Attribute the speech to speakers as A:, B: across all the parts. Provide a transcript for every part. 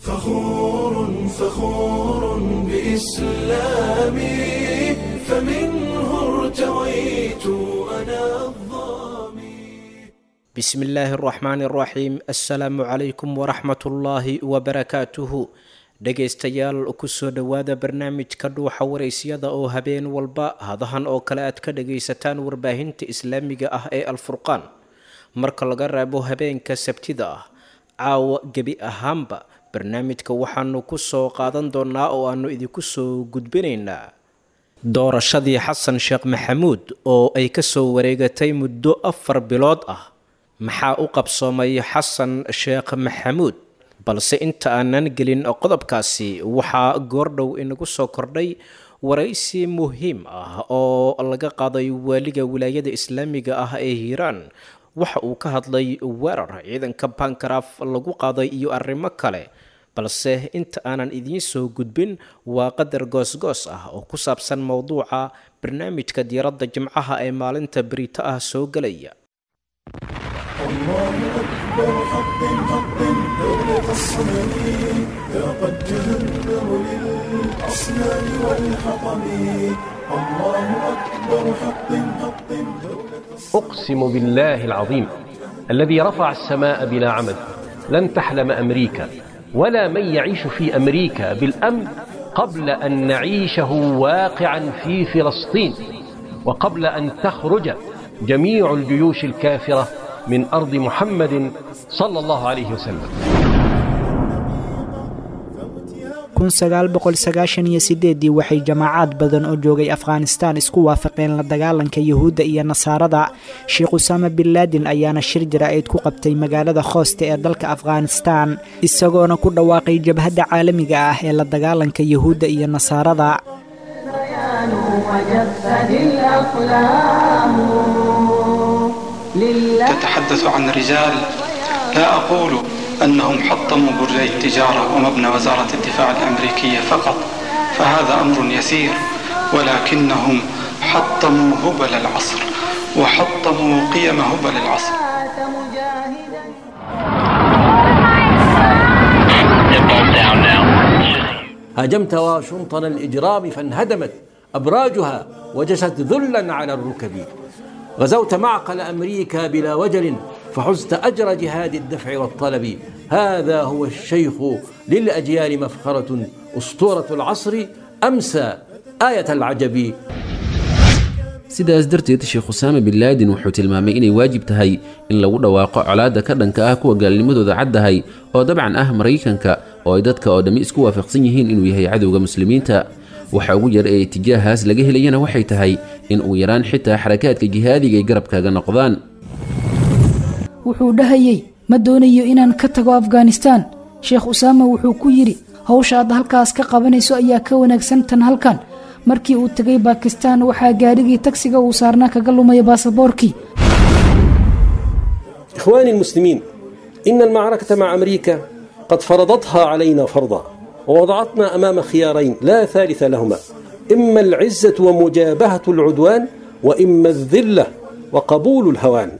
A: فخور فخور بإسلامي فمنه ارتويت أنا الظامي
B: بسم الله الرحمن الرحيم السلام عليكم ورحمة الله وبركاته dhegaystayaal kusoo dhowaada barnaamijka dhuuxa waraysyada oo habeen walba hadahan oo kale aad ka dhagaysataan warbaahinta islaamiga ah ee alfurqaan marka laga reebo habeenka sabtida ah caawa gebi ahaanba barnaamijka waxaanu kusoo qaadan doonaa oo aanu idinku soo gudbinaynaa doorashadii xasan sheekh maxamuud oo ay kasoo wareegatay muddo afar bilood ah maxaa u qabsoomay xasan sheekh maxamuud balse inta aanan gelin qodobkaasi waxaa goordhow inagu soo kordhay waraysi muhiim ah oo laga qaaday waaliga wilaayada islaamiga ah ee hiiraan waxa uu ka hadlay weerar ciidanka bankaraaf lagu qaaday iyo arrimo kale balse inta aanan idiin soo gudbin waa qadar goosgoos ah oo ku saabsan mowduuca barnaamijka diiradda jimcaha ee maalinta berito ah soo gelaya
A: الله أكبر حق حق دولة الصنم لقد جهنم للأصنام والحطم الله أكبر حق حق دولة
C: أقسم بالله العظيم الذي رفع السماء بلا عمد لن تحلم أمريكا ولا من يعيش في أمريكا بالأمن قبل أن نعيشه واقعا في فلسطين وقبل أن تخرج جميع الجيوش الكافرة من أرض محمد صلى الله عليه وسلم
D: kunsagaalboqolsagaashaniyo waxay jamaacaad badan oo joogay afghanistaan isku waafaqeen la dagaalanka yuhuudda iyo nasaarada sheekh usaama bin laadin ayaana shir jaraa'id ku qabtay magaalada khooste ee dalka afghanistaan isagoona ku dhawaaqay jabhadda caalamiga ah ee la dagaalanka yuhuudda iyo nasaarada
E: تتحدث عن رجال لا أقول أنهم حطموا برجي التجارة ومبنى وزارة الدفاع الأمريكية فقط فهذا أمر يسير ولكنهم حطموا هبل العصر وحطموا قيم هبل العصر
C: هاجمت واشنطن الإجرام فانهدمت أبراجها وجست ذلا على الركب غزوت معقل أمريكا بلا وجل فحزت أجر جهاد الدفع والطلب هذا هو الشيخ للأجيال مفخرة أسطورة العصر أمسى آية العجب
F: sidaas darteed sheekh usaame bin laadin wuxuu tilmaamay inay waajib tahay in lagu dhawaaqo colaadda ka dhanka ah kuwa gaalnimadooda caddahay oo dabcan ah maraykanka oo ay dadka oo dhammi isku waafaqsan yihiin inuu yahay cadowga muslimiinta waxa ugu yar ee itijaahaas laga helayana waxay tahay in uu yaraan xitaa xarakaadka jihaadiga ay garabkaaga noqdaan
G: wuxuu dhahayey ma doonayo inaan ka tago afghanistaan sheekh usaama wuxuu ku yidhi hawsha aad halkaas ka qabanayso ayaa ka wanaagsan tan halkan markii uu tegay baakistaan waxaa gaadhigii tagsiga uu saarnaa kaga lumaya baasaboorkii
C: إخواني المسلمين إن المعركة مع أمريكا قد فرضتها علينا فرضا ووضعتنا أمام خيارين لا ثالث لهما إما العزة ومجابهة العدوان وإما الذلة وقبول الهوان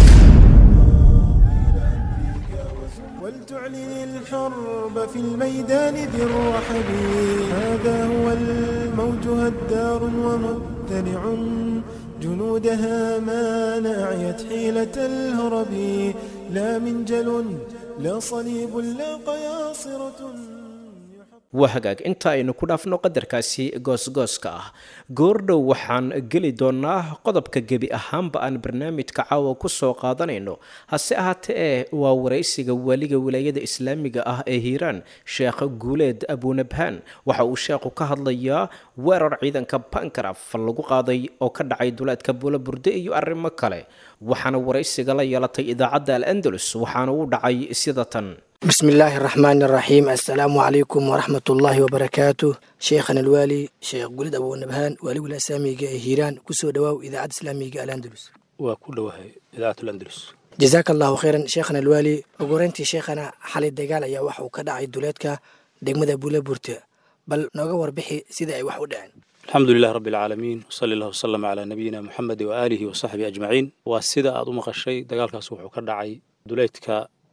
A: ولتعلن الحرب في الميدان بالرحب هذا هو الموج هدار ومبتلع جنودها ما ناعيت حيلة الهرب لا منجل لا صليب لا قياصرة
B: waa hagaag inta aynu ku dhaafno qadarkaasi goosgooska ah goordhow waxaan geli doonaa qodobka gebi ahaanba aan barnaamijka caawa kusoo qaadanayno hase ahaatee ee waa waraysiga waaliga wilaayada islaamiga ah ee hiiraan sheekh guuleed abunabhaan waxa uu sheekhu ka hadlayaa weerar ciidanka bankaraf lagu qaaday oo ka dhacay duleedka buulaburde iyo arrimo kale waxaana waraysiga la yeelatay idaacadda al andalus waxaana uu dhacay sida tan
H: بسم الله الرحمن الرحيم السلام عليكم ورحمة الله وبركاته شيخنا الوالي شيخ قلد أبو نبهان والي ولا سامي هيران كسو دواو إذاعة إسلامي الأندلس
I: وكل وهي إذاعة الأندلس
H: جزاك الله خيرا شيخنا الوالي وقرنتي شيخنا حالي الدقال يا وحو كدعي دولتك دقمدا بولا بورتا بل نوغا وربحي سيدا أي وحو دعين
I: الحمد لله رب العالمين وصلى الله وسلم على نبينا محمد وآله وصحبه أجمعين وسيدا أدو مقشي دقالكاس وحو كدعي دولتك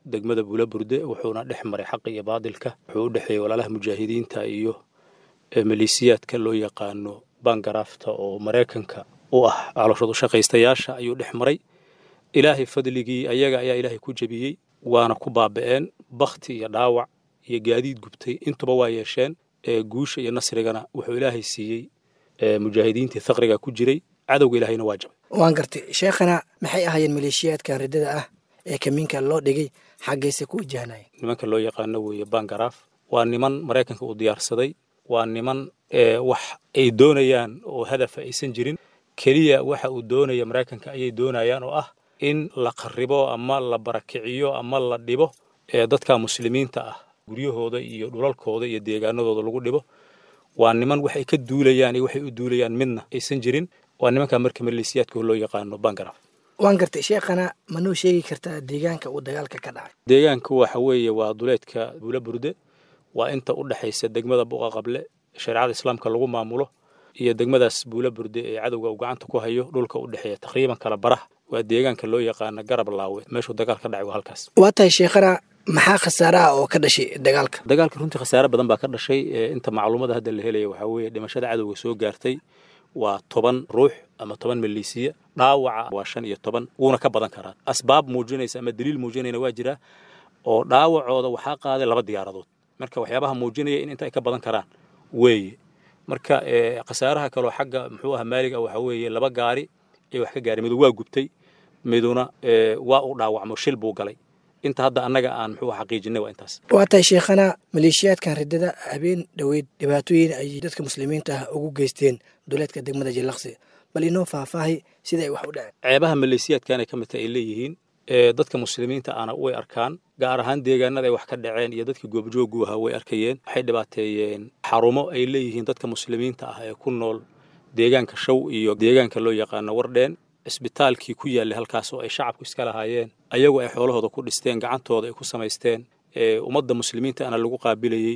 I: degmada buulaburde wuxuuna dhex maray xaqa iyo baadilka wuxuu u dhexeeyey walaalaha mujaahidiinta iyo maleesiyaadka loo yaqaano bangaraafta oo maraykanka u ah calooshad u shaqaystayaasha ayuu dhex maray ilaahay fadligii ayaga ayaa ilaahay ku jebiyey waana ku baaba'een bakti iyo dhaawac iyo gaadiid gubtay intuba waa yeesheen guusha iyo nasrigana wuxuu ilaahay siiyey mujaahidiintii thaqriga ku jiray cadowga ilaahayna waa jabay
H: waan gartay sheekhana maxay ahaayeen maleeshiyaadkan riddada ah ee kamiinka loo dhigay xaggayse ku wajahnayeen
I: nimanka loo yaqaano weeye bangaraaf waa niman maraykanka uu diyaarsaday waa niman wax ay doonayaan oo hadafa aysan jirin keliya waxa uu doonaya maraykanka ayay doonayaan oo ah in la qaribo ama la barakiciyo ama la dhibo dadka muslimiinta ah guryahooda iyo dhulalkooda iyo deegaanadooda lagu dhibo waa niman waxay ka duulayaan iyo waxay u duulayaan midna aysan jirin waa nimanka marka maleesiyaadka loo yaqaano bangaraaf
H: waan gartay sheekhana ma noo sheegi kartaa deegaanka uu dagaalka ka dhacay
I: deegaanka waxa weeye waa duleedka buula burde waa inta u dhexaysa degmada buqa qable shareecada islaamka lagu maamulo iyo degmadaas buula burde ee cadowga uu gacanta ku hayo dhulka u dhexeeya taqriiban kala barah waa deegaanka loo yaqaano garab laawe meeshuu dagaal ka dhacay waa halkaas
H: waa tahay sheekhana maxaa khasaare ah oo ka dhashay dagaalka
I: dagaalka runtii khasaare badan baa ka dhashay inta macluumada hadda la helaya waxaa weeye dhimashada cadowga soo gaartay waa toban ruux ama toban maleesiya dhaawaca waa shan iyo toban wuuna ka badan karaa asbaab muujinaysa ama daliil muujinayna waa jira oo dhaawacooda waxaa qaaday laba diyaaradood marka waxyaabaha muujinaya in inta ay ka badan karaan weeye marka khasaaraha kaloo xagga muxuu aha maalig ah waxaa weeye laba gaari ee wax ka gaaray midu waa gubtay miduna waa u dhaawacmo shil buu galay inta hadda annaga aan muxuu xaqiijinay waa intaas
H: waa tahay sheekhana maleeshiyaadkan riddada habeen dhoweyd dhibaatooyin ay dadka muslimiinta ah ugu geysteen duleedka degmada jilaqsi bal inoo faahfaahay sida ay wax u dhaceen
I: ceebaha maleesiyaadkan ay ka mid tahay ay leeyihiin dadka muslimiinta ahna way arkaan gaar ahaan deegaanada ay wax ka dhaceen iyo dadkii goobjoogu ahaa way arkayeen waxay dhibaateeyeen xarumo ay leeyihiin dadka muslimiinta ah ee ku nool deegaanka show iyo deegaanka loo yaqaano wardheen cisbitaalkii ku yaallay halkaas oo ay shacabku iska lahaayeen ayagu ay xoolahooda ku dhisteen gacantooda ay ku samaysteen ummadda muslimiinta ana lagu qaabilayey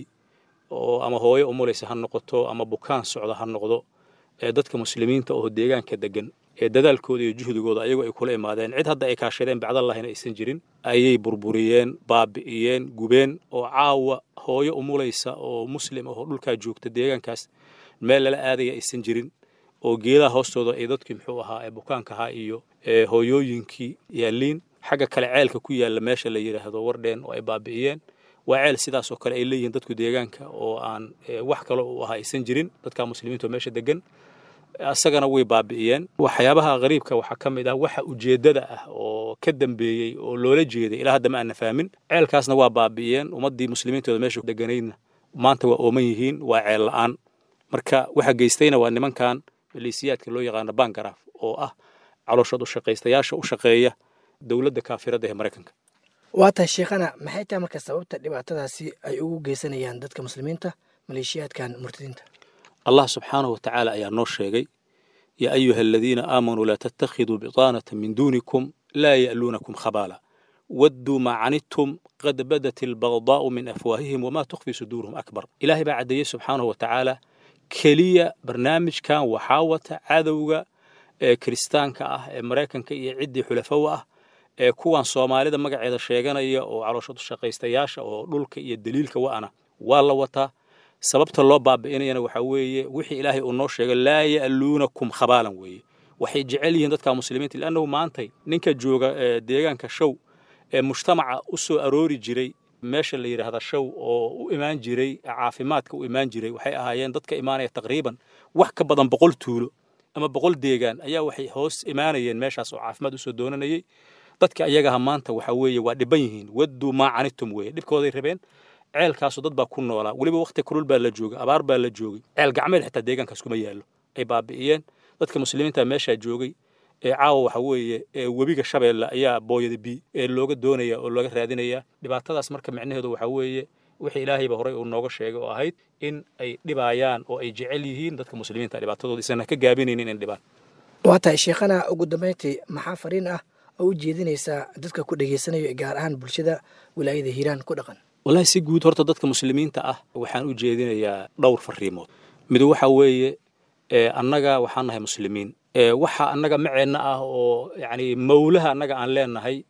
I: oo ama hooyo umulaysa ha noqoto ama bukaan socda ha noqdo ee dadka muslimiinta oo deegaanka degan ee dadaalkooda iyo juhdigooda ayagu ay kula imaadeen cid hadda ay kaashadeen bacdallahina aysan jirin ayay burburiyeen baabi'iyeen gubeen oo caawa hooyo umulaysa oo muslim ahoo dhulkaa joogta deegaankaas meel lala aadaya aysan jirin oo geedaha hoostooda ay dadkii muxuu ahaa ee bukaanka ahaa iyo hooyooyinkii yaalliin xagga kale ceelka ku yaalla meesha la yidhaahdo wardheen oo ay baabi'iyeen waa ceel sidaas oo kale ay leeyihiin dadku deegaanka oo aan wax kale u ahaa aysan jirin dadka muslimiinta oo meesha degan asagana way baabi'iyeen waxyaabaha qariibka waxaa ka mid ah waxa ujeeddada ah oo ka dambeeyey oo loola jeeday ilaa hadda ma aana fahmin ceelkaasna waa baabi'iyeen ummaddii muslimiintooda meesha deganaydna maanta waa ooman yihiin waa ceel la'aan marka waxa geystayna waa nimankan maleesiyaadka loo yaqaano bangaraaf oo ah calooshad u shaqaystayaasha u shaqeeya dowladda kaafiradda ee maraykanka
H: waa tahay sheekhana maxay tahay marka sababta dhibaatadaasi ay ugu geysanayaan dadka muslimiinta maleeshiyaadkan murtadiinta
I: allah subxaanahu watacaala ayaa noo sheegay yaa ayuha aladiina aamanuu laa tattakhiduu bitaanata min duunikum laa ya'luunakum khabaala wadduu maa canidtum qad badat albagdaa'u min afwaahihim wamaa tukhfi suduuruhum akbar ilaahay baa caddeeyey subxaanahu watacaala keliya barnaamijkan waxaa wata cadowga ee kiristaanka ah ee maraykanka iyo ciddii xulafow ah ee kuwan soomaalida magaceeda sheeganaya oo calooshadu shaqaystayaasha oo dhulka iyo daliilka wa'ana waa la wataa sababta loo baabi'inayana waxaa weeye wixii ilaahay uu noo sheegay laa ya'luunakum khabaalan weeye waxay jecel yihiin dadka muslimiinta liannahu maantay ninka jooga deegaanka show ee mujtamaca u soo aroori jiray meesha la yidhaahda show oo u imaan jiray caafimaadka u imaan jiray waxay ahaayeen dadka imaanaya taqriiban wax ka badan boqol tuulo ama boqol deegaan ayaa waxay hoos imaanayeen meeshaas oo caafimaad usoo doonanayay dadka ayagaha maanta waxaa weeye waa dhiban yihiin wadduu maa canitum weeye dhibkooday rabeen ceelkaasoo dad baa ku noolaa weliba wakhti kulul baa la joogay abaar baa la joogay ceel gacmeel xitaa deegaankaas kuma yaallo ay baabi'iyeen dadka muslimiinta meeshaa joogay ee caawa waxa weeye webiga shabeelle ayaa booyada bi ee looga doonaya oo looga raadinaya dhibaatadaas marka micnaheedu waxaa weeye wixii ilaahayba horey uu nooga sheegay oo ahayd in ay dhibaayaan oo ay jecel yihiin dadka muslimiinta dhibaatadooda isana ka gaabinaynin in dhibaan
H: waa tahay sheekhana ugu dambayntii maxaa fariin ah oo u jeedinaysaa dadka ku dhegaysanaya gaar ahaan bulshada wilaayada hiiraan ku dhaqan
I: wallahi si guud horta dadka muslimiinta ah waxaan u jeedinayaa dhowr fariimood midu waxa weeye annaga waxaan nahay muslimiin waxa annaga maceenna ah oo yacni mawlaha annaga aan leenahay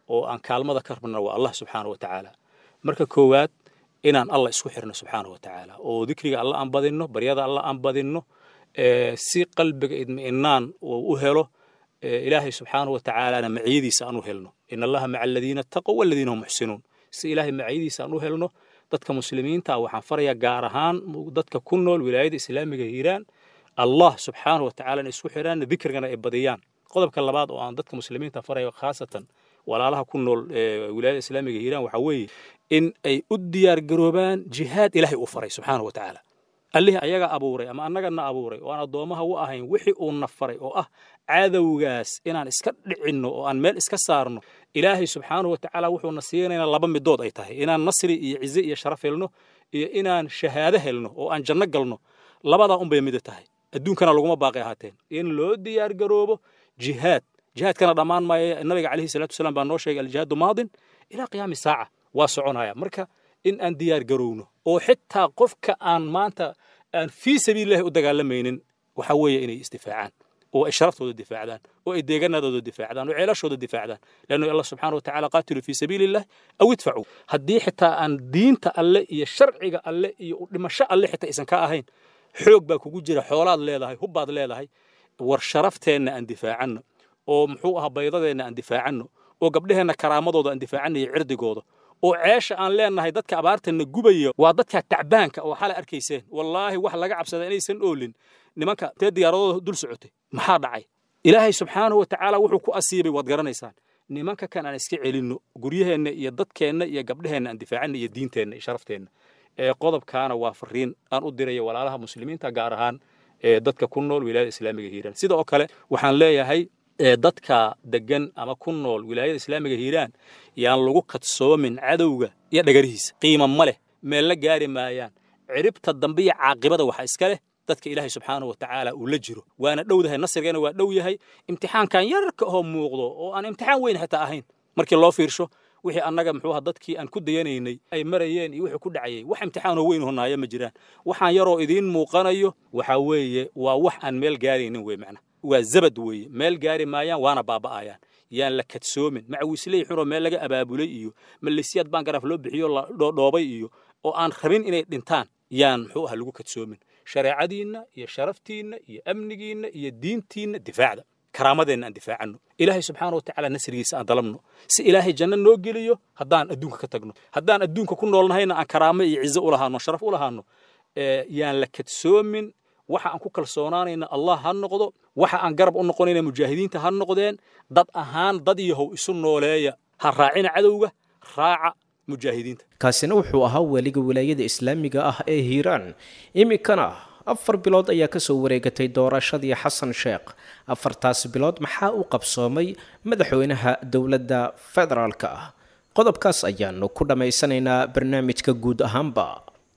I: oo aan kaalmada ka rabna waa allah subxaana wa tacaala marka koowaad inaan allah isku xirno subxaana wa tacaala oo dikriga alla aan badinno baryada alla aan badinno si qalbiga idmi'inaan uu u helo ilaahay subxaana wa tacaalana maciyadiisa aan u helno in allaha maca aladiina taqow waladiina hum muxsinuun si ilaahay maciyadiisa aan u helno dadka muslimiinta waxaan farayaa gaar ahaan dadka ku nool wilaayada islaamiga hiiraan allah subxaana wa tacaala inay isku xiraan dikrigana ay badiyaan qodobka labaad oo aan dadka muslimiinta farayo khaasatan walaalaha ku nool wilaayada islaamiga hiiraan waxaa weeye in ay u diyaar garoobaan jihaad ilaahay uu faray subxaana wa tacaala allihii ayaga abuuray ama annagana abuuray oo aan addoomaha u ahayn wixii uu na faray oo ah cadowgaas inaan iska dhicinno oo aan meel iska saarno ilaahay subxaanahu wa tacaala wuxuuna siinaynaa laba midood ay tahay inaan nasri iyo cize iyo sharaf helno iyo inaan shahaado helno oo aan janno galno labadaa unbay mida tahay adduunkana laguma baaqi ahaateen in loo diyaar garoobo jihaad jihaadkana dhammaan maayo nabiga calayhi salaatu wasalaam baa noo sheegay aljihaadu maadin ilaa qiyaami saaca waa soconaya marka in aan diyaar garowno oo xitaa qofka aan maanta aan fii sabiilillahi u dagaalamaynin waxa weeye inay isdifaacaan oo ay sharaftooda difaacdaan oo ay deeganadooda difaacdaan oo ceelashooda difaacdaan leannu allah subxaana wa tacaala qaatilu fii sabiilillahi aw idfacuu haddii xitaa aan diinta alle iyo sharciga alle iyo dhimasho alle xitaa aysan ka ahayn xoog baa kugu jira xoolaad leedahay hubbaad leedahay war sharafteenna aan difaacanno oo muxuu ahaa baydadeenna aan difaacanno oo gabdheheenna karaamadooda aan difaacanno iyo cirdigooda oo ceesha aan leenahay dadka abaartana gubaya waa dadka tacbaanka oo xalay arkayseen wallaahi wax laga cabsada inaysan oolin nimanka tee diyaaradooda dul socotay maxaa dhacay ilaahay subxaanahu wa tacaala wuxuu ku asiibay waad garanaysaan nimanka kan aan iska celinno guryaheenna iyo dadkeenna iyo gabdheheenna aan difaacanna iyo diinteenna iyo sharafteenna ee qodobkaana waa fariin aan u diraya walaalaha muslimiinta gaar ahaan ee dadka ku nool wilaayada islaamiga hiiraan sida oo kale waxaan leeyahay dadka degan ama ku nool wilaayada islaamiga hiiraan yaan lagu kadsoomin cadowga iyo dhagarihiisa qiima ma leh meel la gaari maayaan ciribta dambe iyo caaqibada waxa iska leh dadka ilaahay subxaanahu wa tacaala uu la jiro waana dhowdahay nasrigeena waa dhow yahay imtixaankan yarka oo muuqdo oo aan imtixaan weyn xitaa ahayn markii loo fiirsho wixii annaga muxuu ahaa dadkii aan ku dayanaynay ay marayeen iyo wixii ku dhacayay wax imtixaanoo weyn honaayo ma jiraan waxaan yaroo idiin muuqanayo waxa weeye waa wax aan meel gaaraynin wey macna waa zabad weeye meel gaari maayaan waana baaba'ayaan yaan la kadsoomin macawiisley xunoo meel laga abaabulay iyo malisyaad baan garaaf loo bixiyo la dhoodhoobay iyo oo aan rabin inay dhintaan yaan muxuu aha lagu kadsoomin shareecadiinna iyo sharaftiinna iyo amnigiinna iyo diintiinna difaacda karaamadeenna aan difaacanno ilaahay subxaana wa tacaala nasrigiisa aan dalabno si ilaahay janno noo geliyo haddaan adduunka ka tagno haddaan adduunka ku noolnahayna aan karaamo iyo cizo u lahaano sharaf u lahaano yaan la kadsoomin waxa aan ku kalsoonaanayna allah ha noqdo waxa aan garab u noqonayna mujaahidiinta ha noqdeen dad ahaan dad yahow isu nooleeya ha raacina cadowga raaca mujaahidiinta
B: kaasina wuxuu ahaa weliga wilaayada islaamiga ah ee hiiraan iminkana afar bilood ayaa kasoo wareegatay doorashadii xasan sheekh afartaas bilood maxaa u qabsoomay madaxweynaha dowladda federaalka ah qodobkaas ayaanu ku dhammaysanaynaa barnaamijka guud ahaanba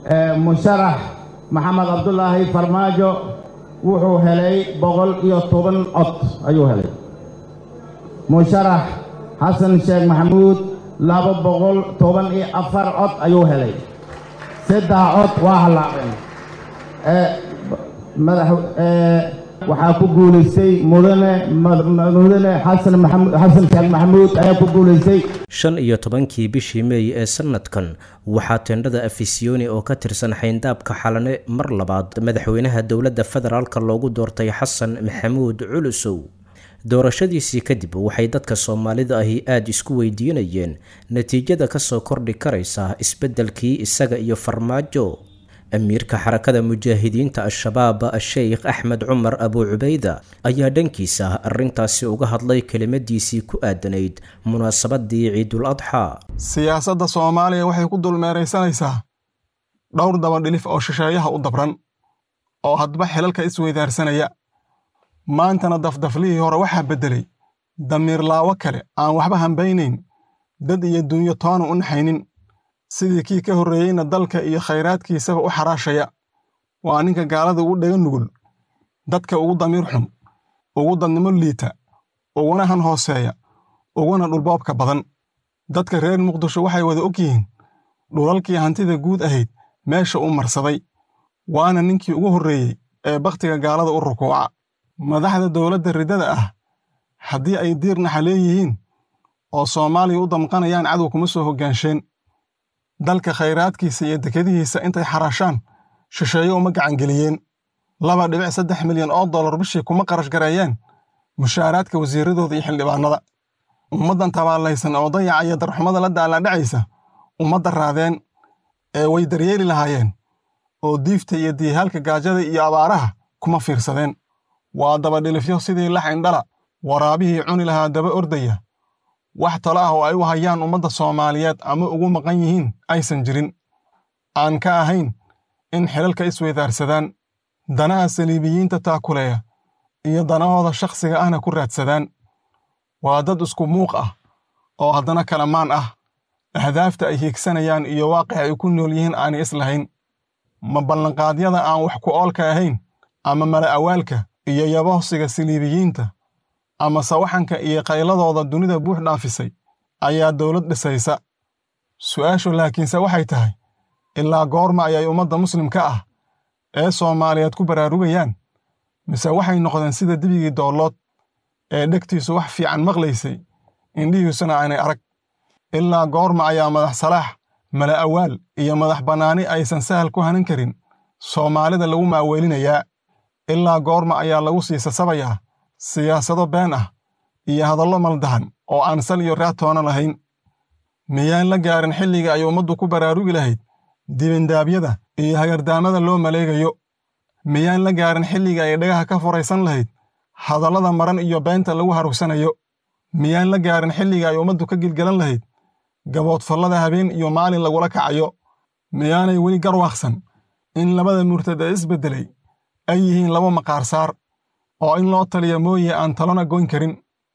J: musharax maxamed cabdulaahi farmaajo wuxuu helay boqol iyo toban cod ayuu helay musharax xasan sheekh maxamuud laba boqol toban iyo afar cod ayuu helay saddex cod waa hallaaceen madax waxaa ku guulaystay mudane mudane xasan maxamud xasan sheekh maxamuud ayaa ku guulaystay
B: shan iyo tobankii bishii meey ee sanadkan waxaa teendhada afisiyoni oo ka tirsan xayndaabka xalane mar labaad madaxweynaha dowladda federaalka loogu doortay xasan maxamuud culusow doorashadiisii kadib waxay dadka soomaalida ahi aada isku weydiinayeen natiijada kasoo kordhi karaysa isbeddelkii isaga iyo farmaajo amiirka xarakada mujaahidiinta al-shabaab sheikh axmed cumar abuu cubayda ayaa dhankiisa arrintaasi uga hadlay kelimadiisii ku aadanayd munaasabadii ciidul adxaa
K: siyaasadda soomaaliya waxay ku dulmeeraysanaysaa dhowr dabadhilif oo shisheeyaha u dabran oo hadba xilalka isweydaarsanaya maantana dafdaflihii hore waxaa beddelay damiirlaawo kale aan waxba hambaynayn dad iyo dunyo toona u naxaynin sidii kii ka horreeyeyna dalka iyo khayraadkiisaba u xaraashaya waa ninka gaalada ugu dhega nugul dadka ugu damiir xun ugu dadnimo liita uguna han hooseeya uguna dhulboobka badan dadka reer muqdisho waxay wada og yihiin dhulalkii hantida guud ahayd meesha uu marsaday waana ninkii ugu horreeyey ee bakhtiga gaalada u rukuuca madaxda dowladda riddada ah haddii ay diir naxa leeyihiin oo soomaaliya u damqanayaan cadow kuma soo hoggaansheen dalka khayraadkiisa iyo dekadihiisa intay xaraashaan shisheeye uma gacangeliyeen laba dhibic saddex milyan oo dollar bishii kuma qarash gareeyeen mushaaraadka wasiiradooda iyo xildhibaannada ummaddan tabaallaysan oo dayaca iyo darxumada la daallaadhacaysa ummadda raadeen ee way daryeeli lahaayeen oo diifta iyo diihaalka gaajada iyo abaaraha kuma fiirsadeen waa dabadhilifyo sidii lax indhala waraabihii cuni lahaa daba ordaya wax talo ah oo ay u hayaan ummadda soomaaliyeed ama ugu maqan yihiin aysan jirin aan ka ahayn in xilalka isweydaarsadaan danaha saliibiyiinta taakuleeya iyo danahooda shakhsiga ahna ku raadsadaan waa dad isku muuq ah oo haddana kala maan ah ahdaafta ay hiigsanayaan iyo waaqic ay ku nool yihiin aanay islahayn ma ballanqaadyada aan wax ku oolka ahayn ama mala awaalka iyo yabohsiga saliibiyiinta ama sawaxanka iyo qayladooda dunida buux dhaafisay ayaa dowlad dhisaysa su'aashu laakiinse waxay tahay ilaa goorma ayay ummadda muslimka ah ee soomaaliyeed ku baraarugayaan mise waxay noqdeen sida dibigii doollood ee dhegtiisu wax fiican maqlaysay indhihiisuna aanay arag ilaa goorma ayaa madax salaax mala awaal iyo madax bannaani aysan sahal ku hanan karin soomaalida lagu maaweelinayaa ilaa goorma ayaa lagu sii sasabayaa siyaasado been ah iyo hadallo maldahan oo aan sal iyo raatoona lahayn miyaan la gaarin xilliga ay ummaddu ku baraarugi lahayd dibindaabyada iyo hagardaamada loo maleegayo miyaan la gaarin xilliga ay dhagaha ka furaysan lahayd hadallada maran iyo beenta lagu harugsanayo miyaan la gaarin xilliga ay ummaddu ka gilgalan lahayd gaboodfallada habeen iyo maalin lagula kacayo miyaanay weli garwaaqsan in labada murtad ee isbeddelay ay yihiin laba maqaarsaar oo in loo taliya mooye aan talona goyn karin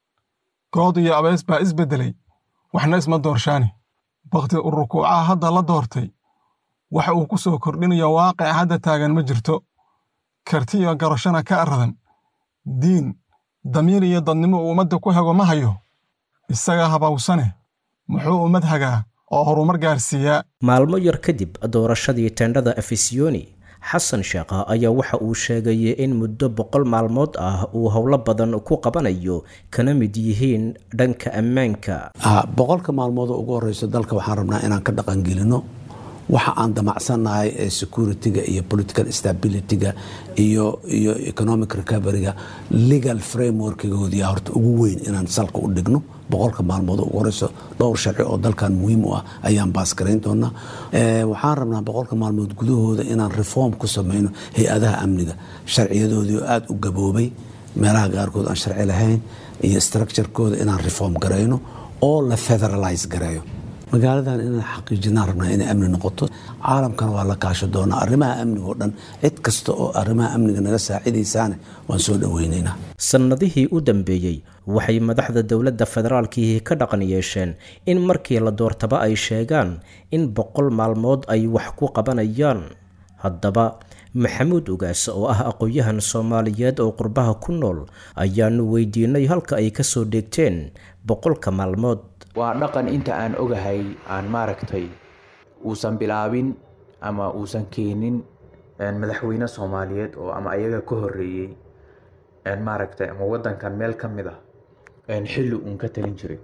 K: good iyo abees baa isbeddelay waxna isma doorshaani bakhti u rukuucaha hadda la doortay waxa uu ku soo kordhinayo waaqic hadda taagan ma jirto karti iyo garashana ka aradan diin damiir iyo dadnimo uu ummadda ku hago ma hayo isaga habawsane muxuu ummad hagaa oo horumar gaarsiiyaa
B: maalmo yar kadib doorashadii teendhada afisiyoni xasan sheekha ayaa waxa uu sheegay in muddo boqol maalmood ah uu howlo badan ku qabanayo kana mid yihiin dhanka ammaanka
L: boqolka maalmood oo ugu horeyso dalka waxaan rabnaa inaan ka dhaqangelino waxa aan damacsannahay ee security-ga iyo political stability-ga iyo iyo economic recovery-ga legal framework-goodiya horta ugu weyn inaan salka u dhigno boqolka maalmood oo ugu horeyso dhowr sharci oo dalkan muhiim u ah ayaan baasgarayn doonaa waxaan rabnaa boqolka maalmood gudahooda inaan reform ku sameyno hay-adaha amniga sharciyadoodii oo aada u gaboobay meelaha qaarkood aan sharci lahayn iyo structurekooda inaan reform garayno oo la federalize gareeyo magaaladan inaan xaqiijinaan rabnaa inay amni noqoto caalamkana waa la kaasho doonaa arrimaha amniga oo dhan cid kasta oo arrimaha amniga naga saacidaysaane waan soo dhoweynaynaa
B: sannadihii u dambeeyey waxay madaxda dowladda federaalkii ka dhaqan yeesheen in markii la doortaba ay sheegaan in boqol maalmood ay wax ku qabanayaan haddaba maxamuud ugaas oo ah aqoon-yahan soomaaliyeed oo qurbaha ku nool ayaanu weydiinay halka ay kasoo dheegteen boqolka maalmood
M: waa dhaqan inta aan ogahay aan maaragtay uusan bilaabin ama uusan keenin madaxweyne soomaaliyeed oo ama ayaga ka horeeyey maaragtay ama wadankan meel ka mid ah xilli uun ka talin jiray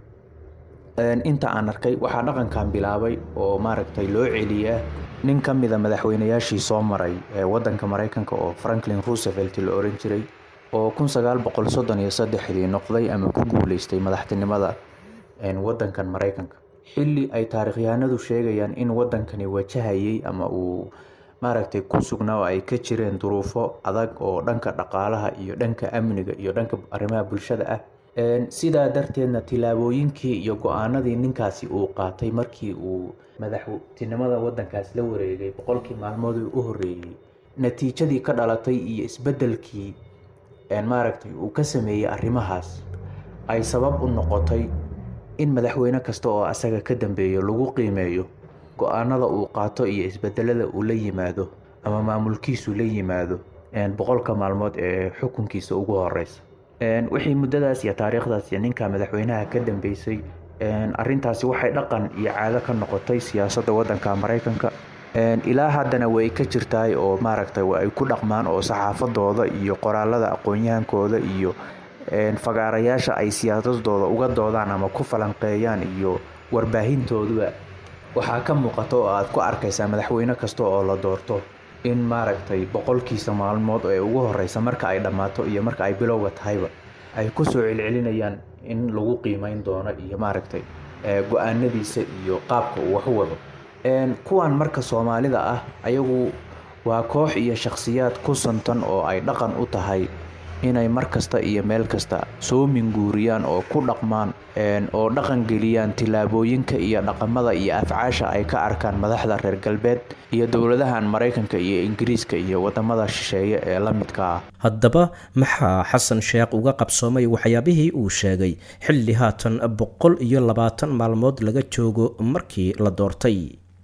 M: inta aan arkay waxaa dhaqankan bilaabay oo maaragtay loo celiyaa nin ka mida madaxweynayaashii soo maray ee wadanka maraykanka oo franklin roosevelt la oran jiray oo kun sagaal boqol soddon iyo saddexdii noqday ama ku guuleystay madaxtinimada wadankan maraykanka xilli ay taarikhyahanadu sheegayaan in wadankani wajahayay ama uu maaragtay ku sugnaa oo ay ka jireen duruufo adag oo dhanka dhaqaalaha iyo dhanka amniga iyo dhanka arrimaha bulshada ah sidaa darteedna tilaabooyinkii iyo go-aanadii ninkaasi uu qaatay markii uu madaxtinimada wadankaas la wareegay boqolkii maalmoodii u horeeyey natiijadii ka dhalatay iyo isbedelkii maaragtay uu ka sameeyey arrimahaas ay sabab u noqotay in madaxweyne kasta oo asaga ka dambeeyo lagu qiimeeyo go-aanada uu qaato iyo isbedelada uu la yimaado ama maamulkiisu la yimaado boqolka maalmood ee xukunkiisa ugu horeysa wixii muddadaas iyo taariikhdaas iyo ninka madaxweynaha ka dambeysay arintaasi waxay dhaqan iyo caado ka noqotay siyaasadda wadanka maraykanka ilaa haddana way ka jirtaay oo maaragtay ay ku dhaqmaan oo saxaafadooda iyo qoraalada aqoon-yahankooda iyo fagaarayaasha ay siyaasadooda uga doodaan ama ku falanqeeyaan iyo warbaahintooduba waxaa ka muuqata oo aad ku arkaysaa madaxweyne kasta oo la doorto in maaragtay boqolkiisa maalmood ee ugu horeysa marka ay dhammaato iyo marka ay bilowga tahayba ay ku soo celcelinayaan in lagu qiimeyn doono iyo maaragtay go-aanadiisa iyo qaabka uu wax u wado kuwan marka soomaalida ah ayagu waa koox iyo shakhsiyaad ku santan oo ay dhaqan u tahay inay mar kasta iyo meel kasta soo minguuriyaan oo ku dhaqmaan oo dhaqan geliyaan tillaabooyinka iyo dhaqamada iyo afcaasha ay ka arkaan madaxda reer galbeed iyo dowladahan maraykanka iyo ingiriiska iyo wadamada shisheeye ee la midka ah
B: haddaba maxaa xasan sheekh uga qabsoomay waxyaabihii uu sheegay xilli haatan boqol iyo labaatan maalmood laga joogo markii la doortay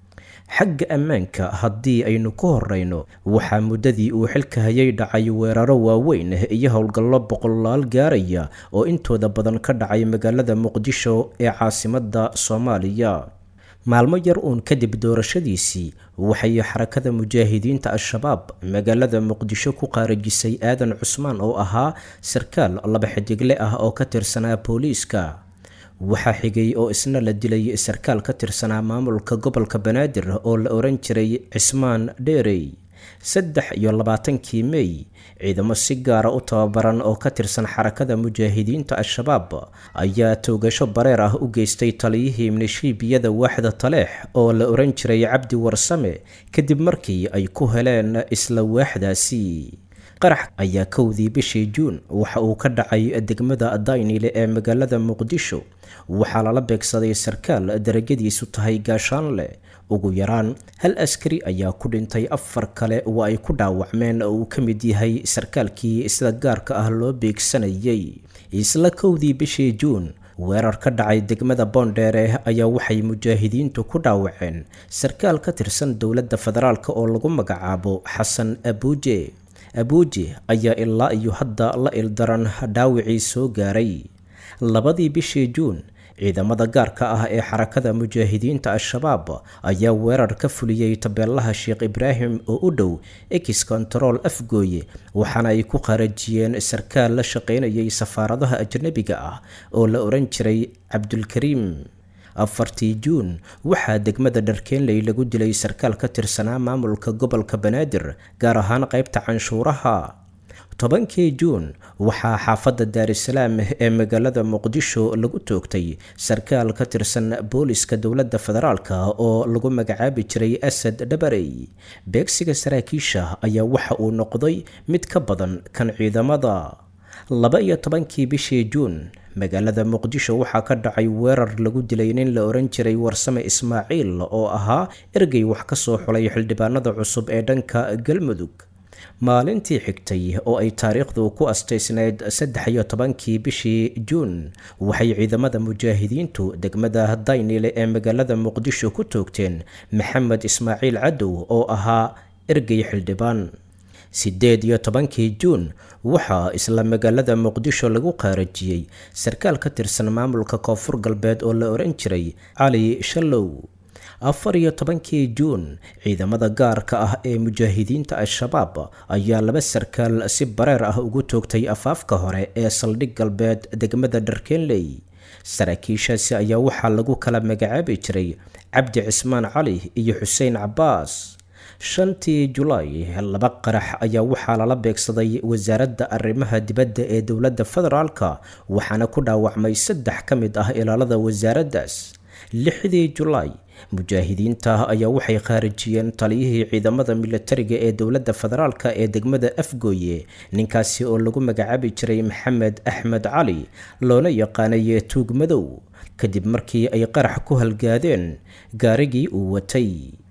B: xagga ammaanka haddii aynu ku horeyno waxaa muddadii uu xilka hayay dhacay weeraro waaweyn iyo howlgallo boqolaal gaaraya oo intooda badan ka dhacay magaalada muqdisho ee caasimadda soomaaliya maalmo yar uun kadib doorashadiisii waxay xarakada mujaahidiinta al-shabaab magaalada muqdisho ku qaarajisay aadan cusmaan oo ahaa sarkaal laba xidigle ah oo ka tirsanaa booliiska waxaa xigay oo isna la dilay sarkaal ka tirsanaa maamulka gobolka banaadir oo la oran jiray cismaan dheerey saddex iyo labaatankii mey ciidamo si gaara u tababaran oo ka tirsan xarakada mujaahidiinta al-shabaab ayaa toogasho bareer ah u geystay taliyihii minishiibiyada waaxda taleex oo la oran jiray cabdi warsame kadib markii ay ku heleen isla waaxdaasi qarax ayaa kowdii bishii juun waxa uu ka dhacay degmada daynile ee magaalada muqdisho waxaa lala beegsaday sarkaal darajadiisu tahay gaashaanle ugu yaraan hal askari ayaa ku dhintay afar kale oo ay ku dhaawacmeen oo uu ka mid yahay sarkaalkii sida gaarka ah loo beegsanayay isla kowdii bishii juun weerar ka dhacay degmada boondheere ayaa waxay mujaahidiintu ku dhaawaceen sarkaal ka tirsan dowladda federaalk oo lagu magacaabo xasan abuuje abuuje ayaa ilaa iyo hadda la ildaran dhaawicii soo gaaray labadii bishii juun ciidamada gaarka ah ee xarakada mujaahidiinta al-shabaab ayaa weerar ka fuliyey tabeelaha sheekh ibraahim oo u dhow ex control afgooye waxaana ay ku qarajiyeen sarkaal la shaqaynayay safaaradaha ajnabiga ah oo la oran jiray cabdulkariim afartii juun waxaa degmada dharkeenley lagu dilay sarkaal ka tirsanaa maamulka gobolka banaadir gaar ahaan qaybta canshuuraha tobankii juun waxaa xaafadda daarisalaam ee magaalada muqdisho lagu toogtay sarkaal ka tirsan booliska dowladda federaalk oo lagu magacaabi jiray asad dhabarey beegsiga saraakiisha ayaa waxa uu noqday mid ka badan kan ciidamada laba iyo tobankii bishii juun magaalada muqdisho waxaa ka dhacay weerar lagu dilay nin la oran jiray warsame ismaaciil oo ahaa ergey wax ka soo xulay xildhibaanada cusub ee dhanka galmudug maalintii xigtay oo ay taariikhdu ku astaysnayd saddex iyo tobankii bishii juun waxay ciidamada mujaahidiintu degmada daynile ee magaalada muqdisho ku toogteen maxamed ismaaciil cadow oo ahaa ergey xildhibaan siddeed iyo tobankii juun waxaa isla magaalada muqdisho lagu qaarajiyey sarkaal ka tirsan maamulka koonfur galbeed oo la oran jiray cali shallow afar iyo tobankii juun ciidamada gaarka ah ee mujaahidiinta al-shabaab ayaa laba sarkaal si bareer ah ugu toogtay afaafka hore ee saldhig galbeed degmada dharkeenley saraakiishaasi ayaa waxaa lagu kala magacaabi jiray cabdi cismaan cali iyo xuseen cabaas shantii julaay laba qarax ayaa waxaa lala beegsaday wasaaradda arrimaha dibadda ee dowladda federaalka waxaana ku dhaawacmay saddex ka mid ah ilaalada wasaaraddaas lixdii julaay mujaahidiinta ayaa waxay khaarijiyeen taliyihii ciidamada militariga ee dowladda federaalka ee degmada afgooye ninkaasi oo lagu magacaabi jiray maxamed axmed cali loona yaqaanay tuug madow kadib markii ay qarax ku halgaadeen gaarigii uu watay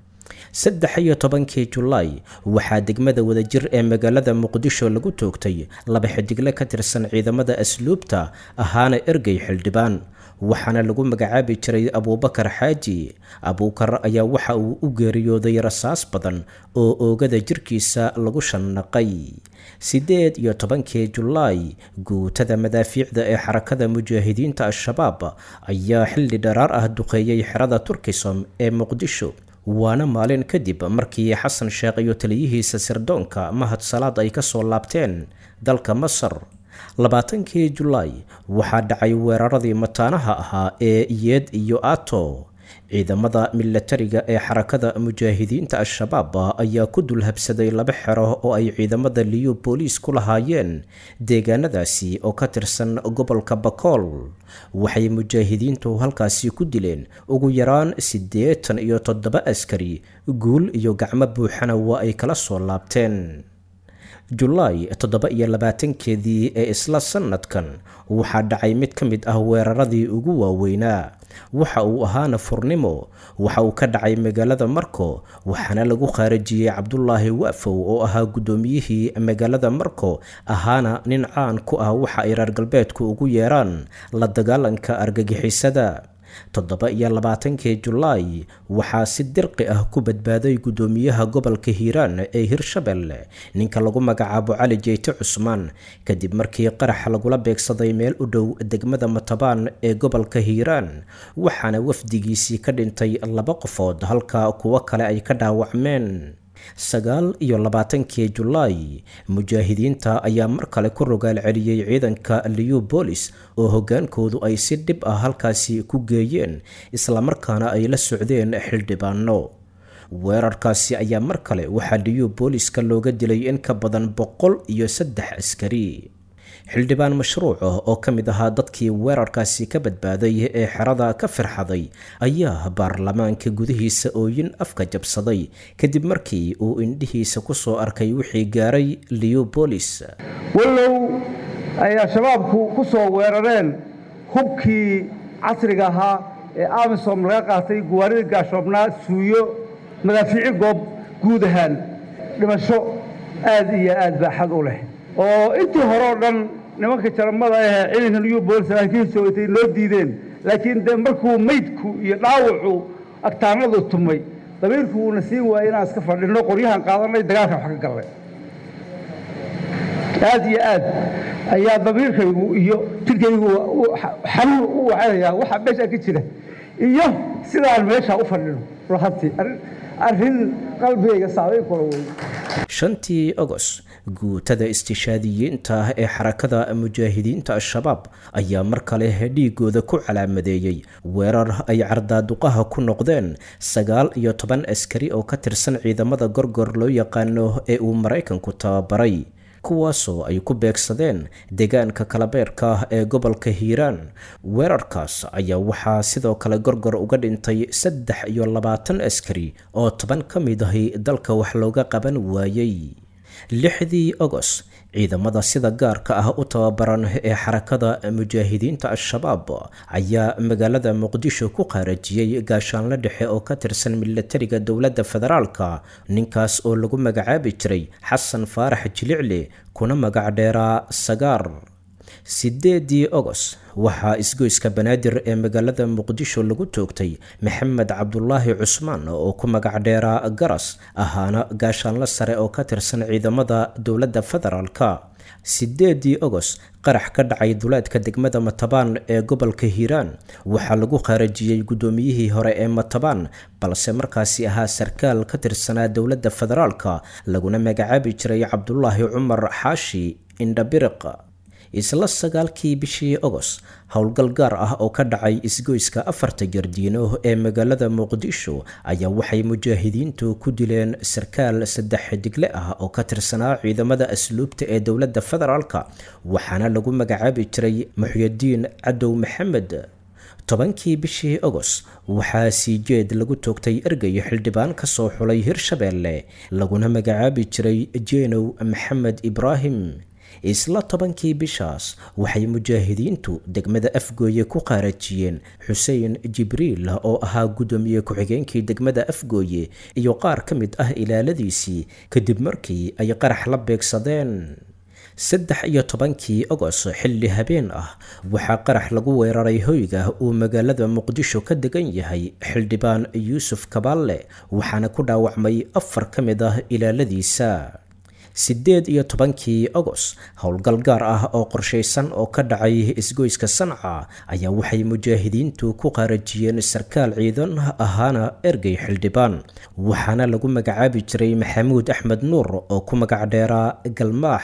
B: saddex iyo tobankii julaay waxaa degmada wadajir ee magaalada muqdisho lagu toogtay laba xidigle ka tirsan ciidamada asluubta ahaana ergey xildhibaan waxaana lagu magacaabi jiray abuubakar xaaji abuukar ayaa waxa uu u geeriyooday rasaas badan oo oogada jirkiisa lagu shanaqay siddeed iyo tobankii julaay guutada madaafiicda ee xarakada mujaahidiinta al-shabaab ayaa xilli dharaar ah duqeeyey xerada turkisom ee muqdisho waana maalin kadib markii xasan sheekh iyo taliyihiisa sirdoonka mahad salaad ay kasoo laabteen dalka masar labaatankii julaay waxaa dhacay weeraradii mataanaha ahaa ee yeed iyo ato ciidamada milatariga ee xarakada mujaahidiinta al-shabaab ayaa ku dul habsaday laba xero oo ay ciidamada liyu booliis ku lahaayeen deegaanadaasi oo ka tirsan gobolka bakool waxay mujaahidiintu halkaasi ku dileen ugu yaraan siddeetan iyo toddoba askari guul iyo gacmo buuxana waa ay kala soo laabteen julaay toddoba iyo labaatankeedii ee isla sanadkan waxaa dhacay mid ka mid ah weeraradii ugu waaweynaa waxa uu ahaana furnimo waxa uu ka dhacay magaalada marko waxaana lagu khaarijiyey cabdulaahi waafow oo ahaa guddoomiyihii magaalada marko ahaana nin caan ku ah waxa ay reer galbeedku ugu yeeraan la dagaalanka argagixisada toddoba iyo labaatankii julaay waxaa si dirqi ah ku badbaaday guddoomiyaha gobolka hiiraan ee hirshabelle ninka lagu magacaabo cali jeyte cusmaan kadib markii qarax lagula beegsaday meel u dhow degmada matabaan ee gobolka hiiraan waxaana wafdigiisii ka dhintay laba qofood halka kuwo kale ay ka dhaawacmeen sagaal iyo labaatankii julaay mujaahidiinta ayaa mar kale ku rogaal celiyey ciidanka liyu boolis oo hoggaankoodu ay si dhib ah halkaasi ku geeyeen islamarkaana ay la socdeen xildhibaano weerarkaasi ayaa mar kale waxaa liyu booliska looga dilay in ka badan boqol iyo saddex askari xildhibaan mashruuc ah oo ka mid ahaa dadkii weerarkaasi ka badbaaday ee xerada ka firxaday ayaa baarlamaanka gudihiisa ooyin afka jabsaday kadib markii uu indhihiisa ku soo arkay wixii gaaray liyu boolis
N: wallow ay al-shabaabku ku soo weerareen hubkii casriga ahaa ee amisom laga qaatay guwaarida gaashoobnaa suuyo madaafiici goob guud ahaan dhimasho aad iyo aad baaxad u leh oo intii hore oo dhan nimanka jaramada ahee ciidanka liyu boolis saraakiisha watay loo diideen laakiin de markuu meydku iyo dhaawacu agtaanadu tumay dabiirku uuna siin waayey inaan iska fadhinno qoryahan qaadanay dagaalkan wax ka gallay aad iyo aad ayaa dabiirkaygu iyo jirkaygu xanuun u wacanayaa waxa meeshaa ka jira iyo sidaan meeshaa u fadhino lahantii arrin qalbigayga saameyn kula wey
B: shantii ogos guutada istishaadiyiinta ee xarakada mujaahidiinta al-shabaab ayaa mar kale dhiigooda ku calaamadeeyey weerar ay cardaaduqaha ku noqdeen sagaal iyo toban askari oo ka tirsan ciidamada gorgor loo yaqaano ee uu maraykanku tababaray kuwaasoo ay ku beegsadeen deegaanka kalabeerka ee gobolka hiiraan weerarkaas ayaa waxaa sidoo kale gorgor uga dhintay saddex iyo labaatan askari oo toban ka mid ahi dalka wax looga qaban waayey lixdii ogos ciidamada sida gaarka ah u tababaran ee xarakada mujaahidiinta al-shabaab ayaa magaalada muqdisho ku qaarajiyey gaashaanle dhexe oo ka tirsan milatariga dowladda federaalka ninkaas oo lagu magacaabi jiray xasan faarax jilicli kuna magac dheeraa sagaar sideedii ogos waxaa isgoyska banaadir ee magaalada muqdisho lagu toogtay maxamed cabdulaahi cusmaan oo ku magac dheeraa garas ahaana gaashaanle sare oo ka tirsan ciidamada dowladda federaalka sideedii ogos qarax ka dhacay duleedka degmada matabaan ee gobolka hiiraan waxaa lagu khaarajiyey guddoomiyihii hore ee matabaan balse markaasi ahaa sarkaal ka tirsanaa dowladda federaalka laguna magacaabi jiray cabdulaahi cumar xaashi indhabiriq isla sagaalkii bishii ogos howlgal gaar ah oo ka dhacay isgoyska afarta jardiino ee magaalada muqdisho ayaa waxay mujaahidiintu ku dileen sarkaal saddex xidigle ah oo ka tirsanaa ciidamada asluubta ee dowladda federaalka waxaana lagu magacaabi jiray muxyadiin cadow maxamed tobankii bishii ogos waxaa sii jeed lagu toogtay ergey xildhibaan ka soo xulay hirshabeelle laguna magacaabi jiray jeenow maxamed ibraahim isla tobankii bishaas waxay mujaahidiintu degmada afgooye ku qaarajiyeen xuseen jibriil oo ahaa guddoomiye ku-xigeenkii degmada afgooye iyo qaar ka mid ah ilaaladiisii kadib markii ay qarax la beegsadeen saddex iyo tobankii ogos xilli habeen ah waxaa qarax lagu weeraray hoyga uu magaalada muqdisho ka degan yahay xildhibaan yuusuf kabaalle waxaana ku dhaawacmay afar ka mid ah ilaaladiisa siddeed iyo tobankii ogos howlgal gaar ah oo qorshaysan oo ka dhacay isgoyska sanca ayaa waxay mujaahidiintu ku qaarajiyeen sarkaal ciidan ahaana ergey xildhibaan waxaana lagu magacaabi jiray maxamuud axmed nuur oo ku magac dheeraa galmaax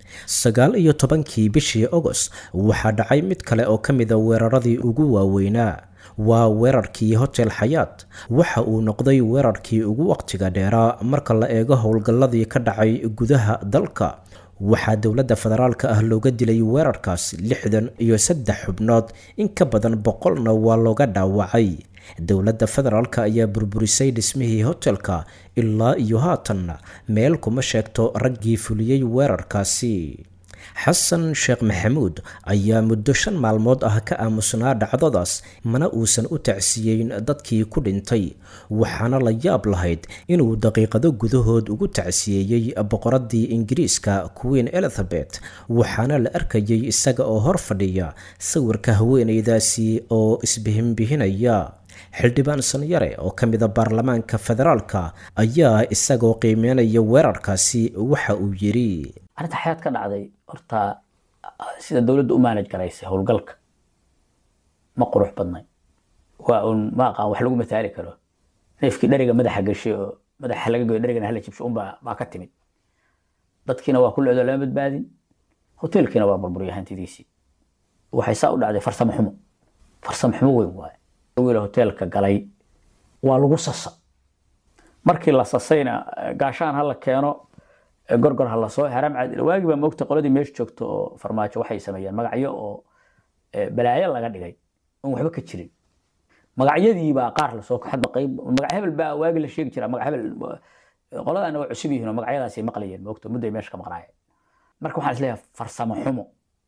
B: sagaal iyo tobankii bishii agost waxaa dhacay mid kale oo ka mida weeraradii ugu waaweynaa waa weerarkii hotel xayaat waxa uu noqday weerarkii ugu waqtiga dheeraa marka la eego howlgalladii ka dhacay gudaha dalka waxaa dowladda federaalka ah looga dilay weerarkaas lixdan iyo saddex xubnood in ka badan boqolna waa looga dhaawacay dowladda federaalka ayaa burburisay dhismihii hotelka ilaa iyo haatanna meel kuma sheegto raggii fuliyey weerarkaasi xasan sheekh maxamuud ayaa muddo shan maalmood ah ka aamusnaa dhacdadaas mana uusan u tacsiyeyn dadkii ku dhintay waxaana la yaab lahayd inuu daqiiqado gudahood ugu tacsiyeeyey boqoradii ingiriiska queen elizabeth waxaana la arkayay isaga oo hor fadhiya sawirka haweeneydaasi oo isbihinbihinaya xildhibaan sanyare oo ka mida baarlamaanka federaalka ayaa isagoo qiimeynaya weerarkaasi waxa uu yidhi
O: arrinta xayaad ka dhacday horta sida dowladda u maanaj garaysay howlgalka ma qurux badnay waa un ma aqaan wax lagu mataali karo neefkii dheriga madaxa gashay oo madaxa laga goyo dherigana hala jibsho unbaa baa ka timid dadkiina waa ku leedo lama badbaadin hoteelkiina waa burburiyay hantidiisii waxay saa u dhacday farsamo xumo farsamo xumo weyn waaye wiil hoteelka galay waa lagu sasa markii la sasayna gaashaan ha la keeno gorgor ha lasoo haram caad waagii baa moogta qoladii meesha joogto oo farmaajo waxay sameeyeen magacyo oo balaayo laga dhigay oon waxba ka jirin magacyadii baa qaar lasoo hadba qayb magac hebel baa waagi la sheegi jiraa magac hebel qoladaana waa cusub yihiin oo magacyadaasay maqlayeen moogta mudday meesha ka maqnaayeen marka waxaan isleeyahay farsamo xumo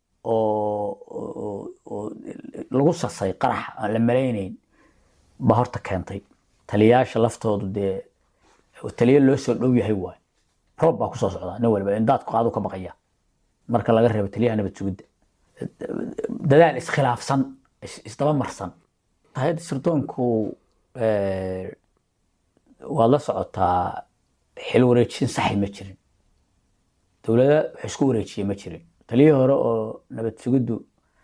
O: oo oo lagu sasay qarax aan la malaynayn baa horta keentay taliyayaasha laftoodu dee taliyo loo soo dhow yahay waay roob baa kusoo socda nin waliba indaadku qaadu ka baqaya marka laga reebo taliyaha nabad sugidda dadaal iskhilaafsan isdaba marsan hay-adda sirdoonku waad la socotaa xil wareejin saxi ma jirin dowlada wax isku wareejiye ma jirin taliyihii hore oo nabad sugiddu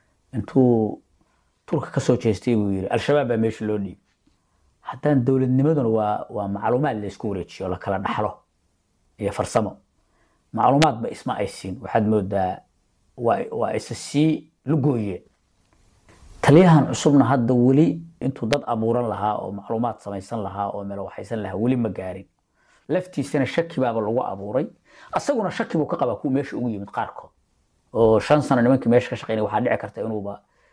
O: intuu turka kasoo jeestay buu yiri al-shabaab baa meesha loo dhiibay haddaan dowladnimaduna waa waa macluumaad la isku wareejiyo oo la kala dhaxlo iyo farsamo macluumaadba isma ay siin waxaad moodaa waa waa isa sii lugooyeen taliyahan cusubna hadda weli intuu dad abuuran lahaa oo macluumaad samaysan lahaa oo meel waxaysan lahaa weli ma gaarin laftiisana shaki baaba lagu abuuray asaguna shaki buu ka qabaa kuwa meesha ugu yimid qaarkood oo shan sano nimankii meesha ka shaqeynaya waxaa dhici karta inuuba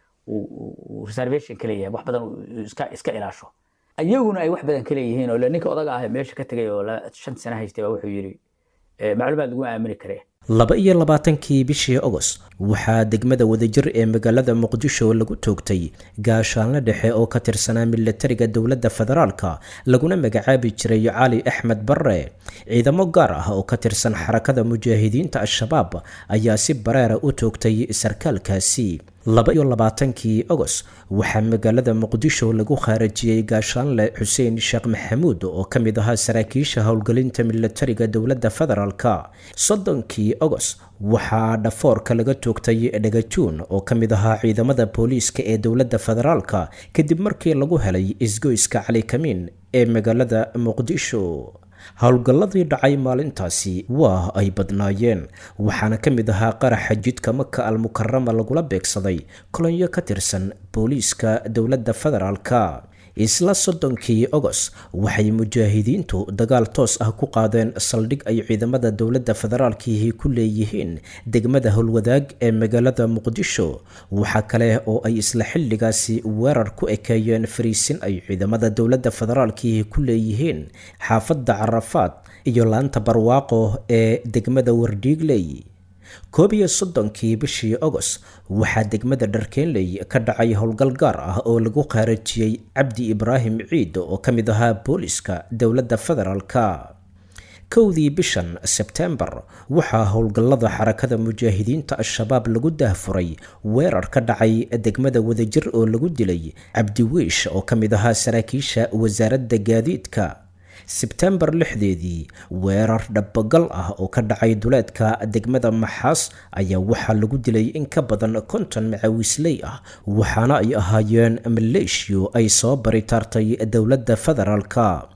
O: reservation ka leeyahay wax badan iska iska ilaasho ayaguna ay wax badan ka leeyihiin oo ninka odaga ah meesha ka tegay oo shan sano haystay baa wuxuu yidhi macluumaad lagu aamini karee
B: laba iyo labaatankii bishii agost waxaa degmada wadajir ee magaalada muqdisho lagu toogtay gaashaanle dhexe oo ka tirsanaa milatariga dowladda federaalka laguna magacaabi jiray cali axmed barre ciidamo gaar ah oo ka tirsan xarakada mujaahidiinta al-shabaab ayaa si bareera u toogtay sarkaalkaasi laba iyo labaatankii agost waxaa magaalada muqdisho lagu khaarajiyey gaashaanle xuseen sheekh maxamuud oo ka mid ahaa saraakiisha howlgelinta milatariga dowladda federaalka soddonkii agost waxaa dhafoorka laga toogtay dhagajuun oo ka mid ahaa ciidamada booliiska ee dowladda federaalka kadib markii lagu helay isgoyska cali kamiin ee magaalada muqdisho howlgalladii dhacay maalintaasi waa ay badnaayeen waxaana ka mid ahaa qaraxa jidka maka almukarama lagula beegsaday kolonyo ka tirsan booliiska dowladda federaalka isla soddonkii agost waxay mujaahidiintu dagaal toos ah ku qaadeen saldhig ay ciidamada dowladda federaalkiihi ku leeyihiin degmada howlwadaag ee magaalada muqdisho waxaa kale oo ay isla xilligaasi weerar ku ekeeyeen fariisin ay ciidamada dowladda federaalkiihi ku leeyihiin xaafadda carafaad iyo laanta barwaaqo ee degmada wardhiigley koob iyo soddonkii bishii agost waxaa degmada dharkeenley ka dhacay howlgal gaar ah oo lagu khaarajiyey cabdi ibraahim ciid oo ka mid ahaa booliska dowladda federaalka kowdii bishan sebtembar waxaa howlgallada xarakada mujaahidiinta al-shabaab lagu daahfuray weerar ka dhacay degmada wadajir oo lagu dilay cabdiwiish oo ka mid ahaa saraakiisha wasaaradda gaadiidka sebtembar lixdeedii weerar dhabagal ah oo ka dhacay duleedka degmada maxaas ayaa waxaa lagu dilay in ka badan konton macawiisley ah waxaana ay ahaayeen maleeshiyo ay soo baritaartay dowladda federaalka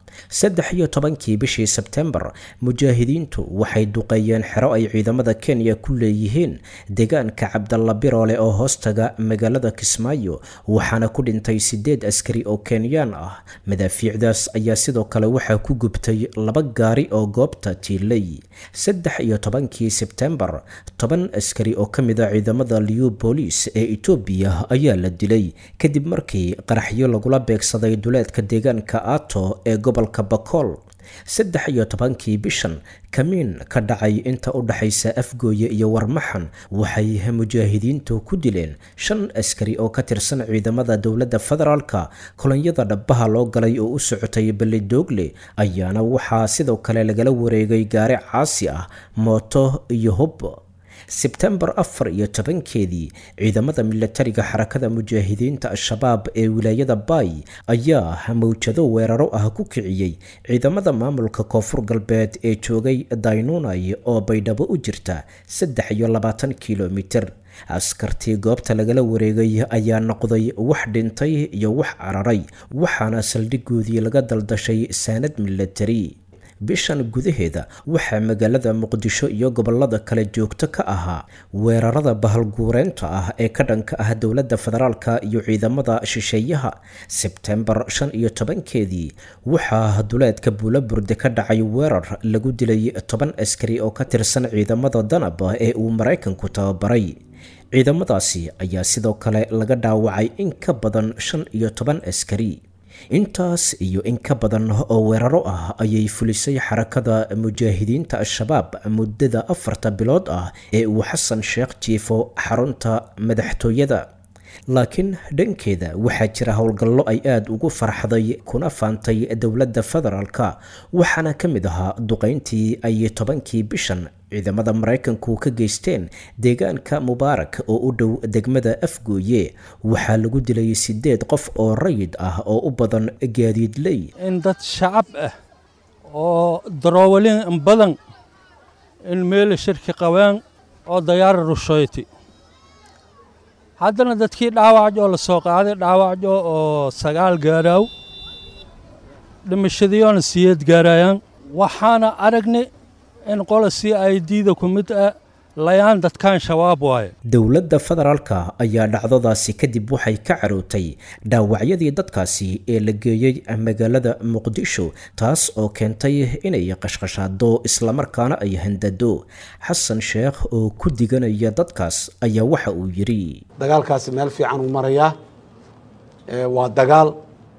B: saddex iyo tobankii bishii sebtembar mujaahidiintu waxay duqeeyeen xero ay ciidamada kenya ku leeyihiin deegaanka cabdalla biroole oo hoostaga magaalada kismaayo waxaana ku dhintay sideed askari oo kenyaan ah madaafiicdaas ayaa sidoo kale waxaa ku gubtay laba gaari oo goobta tiilay saddex iyo tobankii sebtembar toban askari oo ka mid a ciidamada liu booliis ee etoobiya ayaa la dilay kadib markii qaraxyo lagula beegsaday duleedka deegaanka ato ee gobolka bakool saddex iyo tobankii bishan kamiin ka dhacay inta u dhexaysa afgooye iyo warmaxan waxay mujaahidiintu ku dileen shan askari oo ka tirsan ciidamada dowladda federaalka kolonyada dhabaha loo galay oo u socotay belidoogle ayaana waxaa sidoo kale lagala wareegay gaari caasi ah mooto iyo hub sebtembar afar iyo tobankeedii ciidamada milatariga xarakada mujaahidiinta al-shabaab ee wilaayada baay ayaa mawjado weeraro ah ku kiciyey ciidamada maamulka koonfur galbeed ee joogay daynunay oo baydhabo u jirta saddex iyo labaatan kilomitir askartii goobta lagala wareegay ayaa noqday wax dhintay iyo wax cararay waxaana saldhigoodii laga daldashay saanad milatari bishan gudaheeda waxaa magaalada muqdisho iyo gobolada kale joogto ka ahaa weerarada bahalguureynta ah ee ka dhanka ah dowladda federaalka iyo ciidamada shisheeyaha sebtembar shan iyo tobankeedii waxaa duleedka buulaburde ka dhacay weerar lagu dilay toban askari oo ka tirsan ciidamada danab ee uu maraykanku tababaray ciidamadaasi ayaa sidoo kale laga dhaawacay in ka badan shan iyo toban askari intaas iyo in ka badan oo weeraro ah ayay fulisay xarakada mujaahidiinta al-shabaab muddada afarta bilood ah ee uu xasan sheekh jiifo xarunta madaxtooyada laakiin dhankeeda waxaa jira howlgallo ay aada ugu farxday kuna faantay dowladda federaalka waxaana ka mid ahaa duqayntii ay tobankii bishan ciidamada maraykanku ka geysteen deegaanka mubaarak oo u dhow degmada afgooye waxaa lagu dilay sideed qof oo rayid ah oo u badan gaadiidley
P: in dad shacab ah oo daroowalin badan in meel shirki qabeen oo dayaara rushoyti haddana dadkii dhaawacjo la soo qaaday dhaawacjo oo sagaal gaaraaw dhimashadiyoona siyeed gaarayaan waxaana aragnay in qola c i d da ku mid ah layaan dadkan shabaab waaye
B: dowladda federaalka ayaa dhacdadaasi kadib waxay ka carootay dhaawacyadii dadkaasi ee la geeyey magaalada muqdisho taas oo keentay inay qashqashaado islamarkaana ay handado xasan sheekh oo ku diganaya dadkaas ayaa waxa uu yidhi
L: dagaalkaasi meel fiican uu marayaa waa dagaal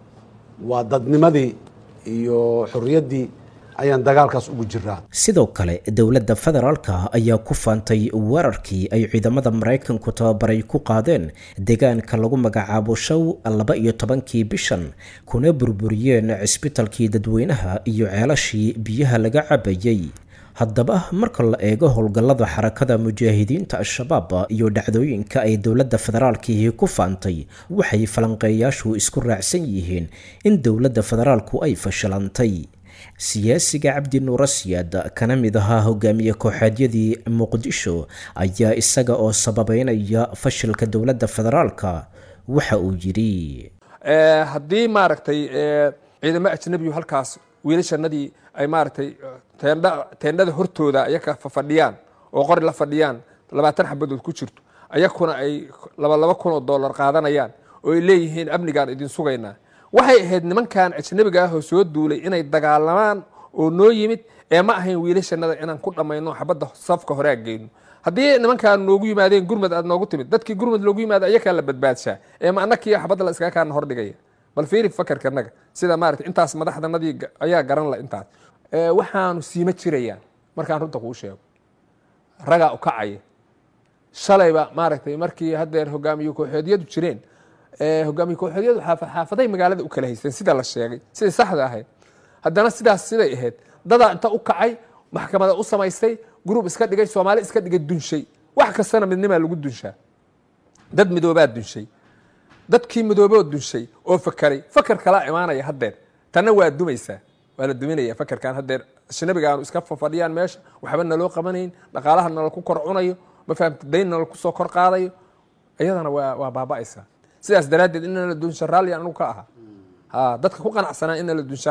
L: waa dadnimadii iyo xorriyaddii ayaan dagaalkaas ugu jiraa
B: sidoo kale dowladda federaalka ayaa ku faantay weerarkii ay ciidamada maraykanku tababaray ku qaadeen deegaanka lagu magacaabo show laba iyo tobankii bishan kuna burburiyeen cisbitalkii dadweynaha iyo ceelashii biyaha laga cabayey haddaba marka la eego howlgallada xarakada mujaahidiinta al-shabaab iyo dhacdooyinka ay dowladda federaalkii ku faantay waxay falanqeeyaashu isku raacsan yihiin in dowladda federaalku ay fashilantay siyaasiga cabdi nuura siyaad kana mid ahaa hogaamiye kooxeedyadii muqdisho ayaa isaga oo sababeynaya fashilka dowladda federaalka waxa uu yidhi
Q: haddii maaragtay ciidamo ajnabiyu halkaas wiilashanadii ay maaragtay teendha teendhada hortooda ayaka fadhiyaan oo qori la fadhiyaan labaatan xabadood ku jirto ayakuna ay laba laba kun oo dollar qaadanayaan oo ay leeyihiin amnigaan idin sugaynaa waxay ahayd nimankan ajnabiga ah oo soo duulay inay dagaalamaan oo noo yimid ee ma ahayn wiilashanada inaan ku dhammayno xabadda safka hore aan geyno haddii nimankaan noogu yimaadeen gurmad aad noogu timid dadkii gurmad loogu yimaada ayakaa la badbaadshaa ee ma annakii xabadda la iskaga kaana hordhigaya bal fiiri fakarkanaga sida maarata intaas madaxdanadii ayaa garan la intaas waxaanu siima jirayaan markaan runta kuu sheego ragaa u kacaya shalayba maaragtay markii haddeer hogaamiye kooxeedyadu jireen hogaamiye kooxeedyadu xaafaday magaalada u kala haysteen sida la sheegay siday saxda ahayd haddana sidaas siday ahayd dadaa inta u kacay maxkamada u samaystay gurub iska dhigay soomaali iska dhigay dunshay wax kastana midnimaa lagu dunshaa dad midoobaa dunshay dadkii midooboo dunshay oo fakaray fakar kalaa imaanaya haddeer tanna waa dumaysaa waa la duminaya fakarkan haddeer ajnabiga aanu iska fadhiyaan meesha waxba naloo qabanayn dhaqaalaha nala ku kor cunayo ma fahamta dayn nala kusoo kor qaadayo iyadana waa waa baaba'aysaa sidaas daraaddeed in la dunsha raalli anigu ka aha ha dadka ku qanacsanaa in la dunshaan ahaa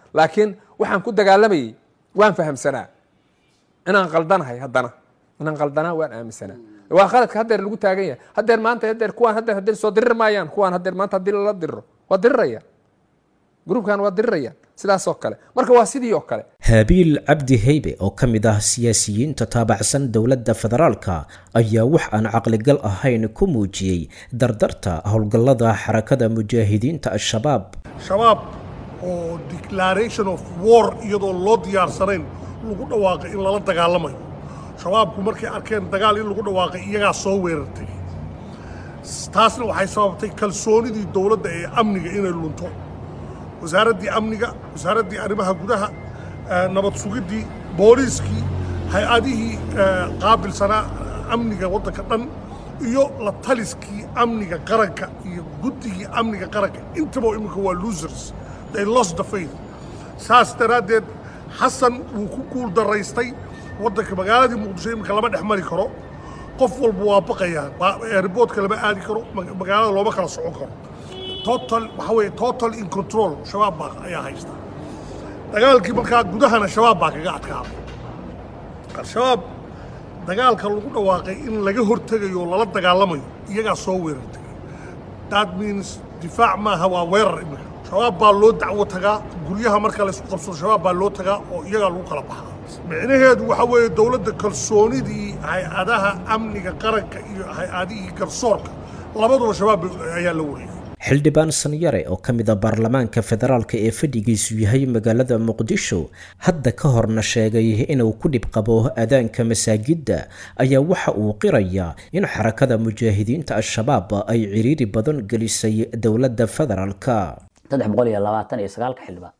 Q: laakiin waxaan ku dagaalamayey waan fahamsanaa inaan qaldanahay haddana inaan qaldanaa waan aaminsanaa waa qaladka haddeer lagu taagan yahay haddeer maanta haddeer kuwaan haddeer haddeer soo dirir maayaan kuwaan haddeer maanta haddii lala diriro waa dirirayaan gruubkan waa dirirayaan sidaas oo kale marka waa sidii oo kale
B: haabiil cabdi heybe oo ka mid ah siyaasiyiinta taabacsan dowladda federaalka ayaa wax aan caqligal ahayn ku muujiyey dardarta howlgallada xarakada mujaahidiinta al-shabaab
R: shabaab oo declaration of war iyadoo loo diyaarsanayn lagu dhawaaqay in lala dagaalamayo shabaabku markay arkeen dagaal in lagu dhawaaqay iyagaa soo weerartay taasna waxay sababtay kalsoonidii dowladda ee amniga inay lunto wasaaraddii amniga wasaaraddii arrimaha gudaha nabad sugiddii booliiskii hay-adihii qaabilsanaa amniga waddanka dhan iyo la taliskii amniga qaranka iyo guddigii amniga qaranka intaba iminka waa losers they lost the faith saas daraaddeed xasan wuu ku guul daraystay waddanka magaaladii muqdisho iminka lama dhex mari karo qof walba waa baqayaa airboodka lama aadi karo magaalada looma kala socon karo total waxaa weeye total in control shabaab baa ayaa haysta dagaalkii markaa gudahana shabaab baa kaga adkaaday al-shabaab dagaalka lagu dhawaaqay in laga hortegayo oo lala dagaalamayo iyagaa soo weerartay that means difaac maaha waa weerar iminka shabaab baa loo dacwo tagaa guryaha marka laysku qabsado shabaab baa loo tagaa oo iyagaa lagu kala baxaa micnaheedu waxaa weeye dowladda kalsoonidii hay-adaha amniga qaranka iyo hay-adihii garsoorka labaduba shabaab ayaa la wareegay
B: xildhibaan sanyare oo ka mid a baarlamaanka federaalka ee fadhigiisu yahay magaalada muqdisho hadda ka horna sheegay inuu ku dhib qabo adaanka masaajidda ayaa waxa uu qirayaa in xarakada mujaahidiinta al-shabaab ay ciriiri badan gelisay dowladda federaalka
O: saddex boqol iyo labaatan iyo sagaalka xildhibaan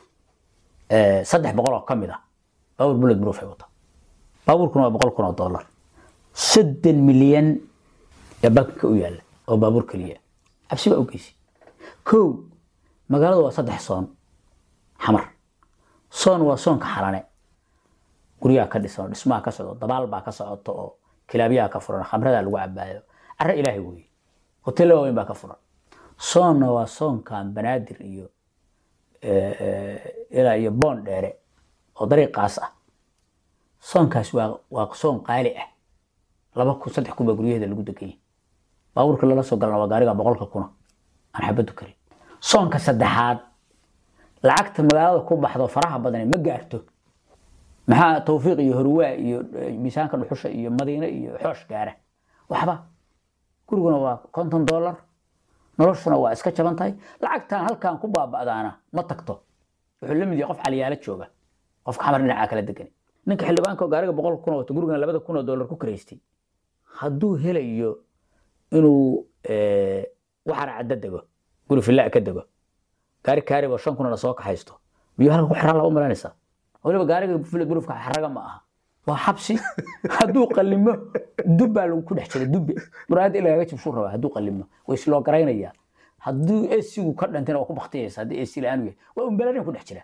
O: saddex boqol oo ka mid ah baabuur bullet proof ay wata baabuurkuna waa boqol kun oo dollar soddon milyan ee bankiga u yaalla oo baabuur keliya cabsi baa u geysay kow magaaladu waa saddex soon xamar soon waa soonka xalane guryaha ka dhisan oo dhismaha ka socdo dabaal baa ka socoto oo kilaabyaha ka furan khamradaa lagu cabaayo carre ilaahay weeye hoteella waaweyn baa ka furan soonna waa soonkan banaadir iyo ilaa iyo boon dheere oo dariiqaas ah soonkaas waa waa soon qaali ah laba kun saddex kun baa guryaheeda lagu deganya baabuurka lala soo galana waa gaariga boqolka kuna aan xabadu karin soonka saddexaad lacagta magaalada ku baxdo faraha badane ma gaarto maxaa tawfiiq iyo horwaa iyo miisaanka dhuxusha iyo madiine iyo xoosh gaara waxba guriguna waa konton dollar noloshuna waa iska jaban tahay lacagtan halkan ku baaba'daana ma tagto wuxuu la mid yahay qof caliyaalo jooga qofka xamar dhinacaa kala degan ninka xildhibaanka oo gaariga boqol kun oo wato gurigana labada kun oo dollar ku karaystay hadduu helayo inuu waxaana cadda dego guri fillaa ka dego gaari kaariba shan kunana soo kaxaysto biyo halka ku xiraa laba malanaysaa waliba gaariga bulufka xaraga ma aha waa xabsi hadduu qalimo dub baa lagu ku dhex jira dubbe muraayadda in lagaga jibsuu rabaa hadduu qalimo way isloo garaynayaa hadduu esigu ka dhantayna waa ku baktiyaysa haddii esi la-aan yahay waa umbalarin ku dhex jira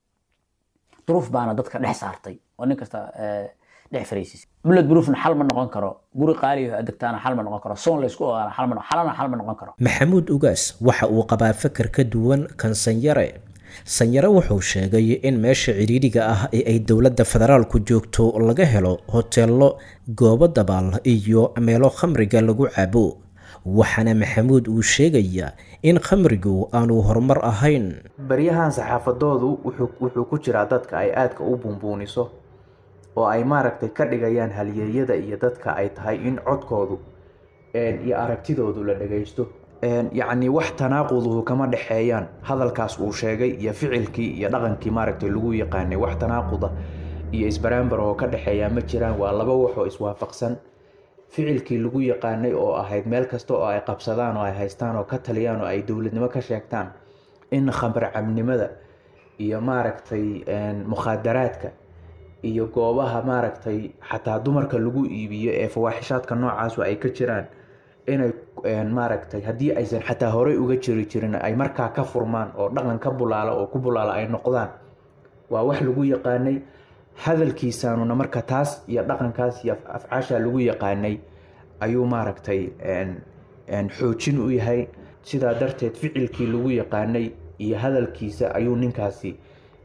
O: duruuf baana dadka dhex saartay oo nin kasta dhex fariisiis bullet proofna xal ma noqon karo guri qaaliyo adegtaana xal ma noqon karo soon laysku ogaana xal ma xalana xal ma noqon karo
B: maxamuud ugaas waxa uu qabaa fakar ka duwan kan sanyare sanyare wuxuu sheegay in meesha cidhiidhiga ah ee ay dowladda federaalku joogto laga helo hoteello goobo dabaal iyo meelo khamriga lagu cabo waxaana maxamuud uu sheegayaa in khamrigu aanu horumar ahayn
M: baryahan saxaafadoodu wuxuu ku jiraa dadka ay aadka u buunbuuniso oo ay maaragtay ka dhigayaan halyeeyada iyo dadka ay tahay in codkoodu iyo aragtidoodu la dhagaysto yacni wax tanaaquduhu kama dhexeeyaan hadalkaas uu sheegay iyo ficilkii iyo dhaqankii maaragtay lagu yaqaanay wax tanaaquda iyo isbaraambar oo ka dhexeeyaa ma jiraan waa laba waxoo iswaafaqsan ficilkii lagu yaqaanay oo ahayd meel kasta oo ay qabsadaan oo ay haystaan oo ka taliyaan oo ay dowladnimo ka sheegtaan in khamar cabnimada iyo maaragtay mukhaadaraadka iyo goobaha maaragtay xataa dumarka lagu iibiyo ee fawaaxishaadka noocaasu ay ka jiraan inay maaragtay haddii aysan xataa horey uga jiri jirin ay markaa ka furmaan oo dhaqan ka bulaala oo ku bulaala ay noqdaan waa wax lagu yaqaanay hadalkiisaanuna marka taas iyo dhaqankaas iyo afcaasha lagu yaqaanay ayuu maaragtay xoojin u yahay sidaa darteed ficilkii lagu yaqaanay iyo hadalkiisa ayuu ninkaasi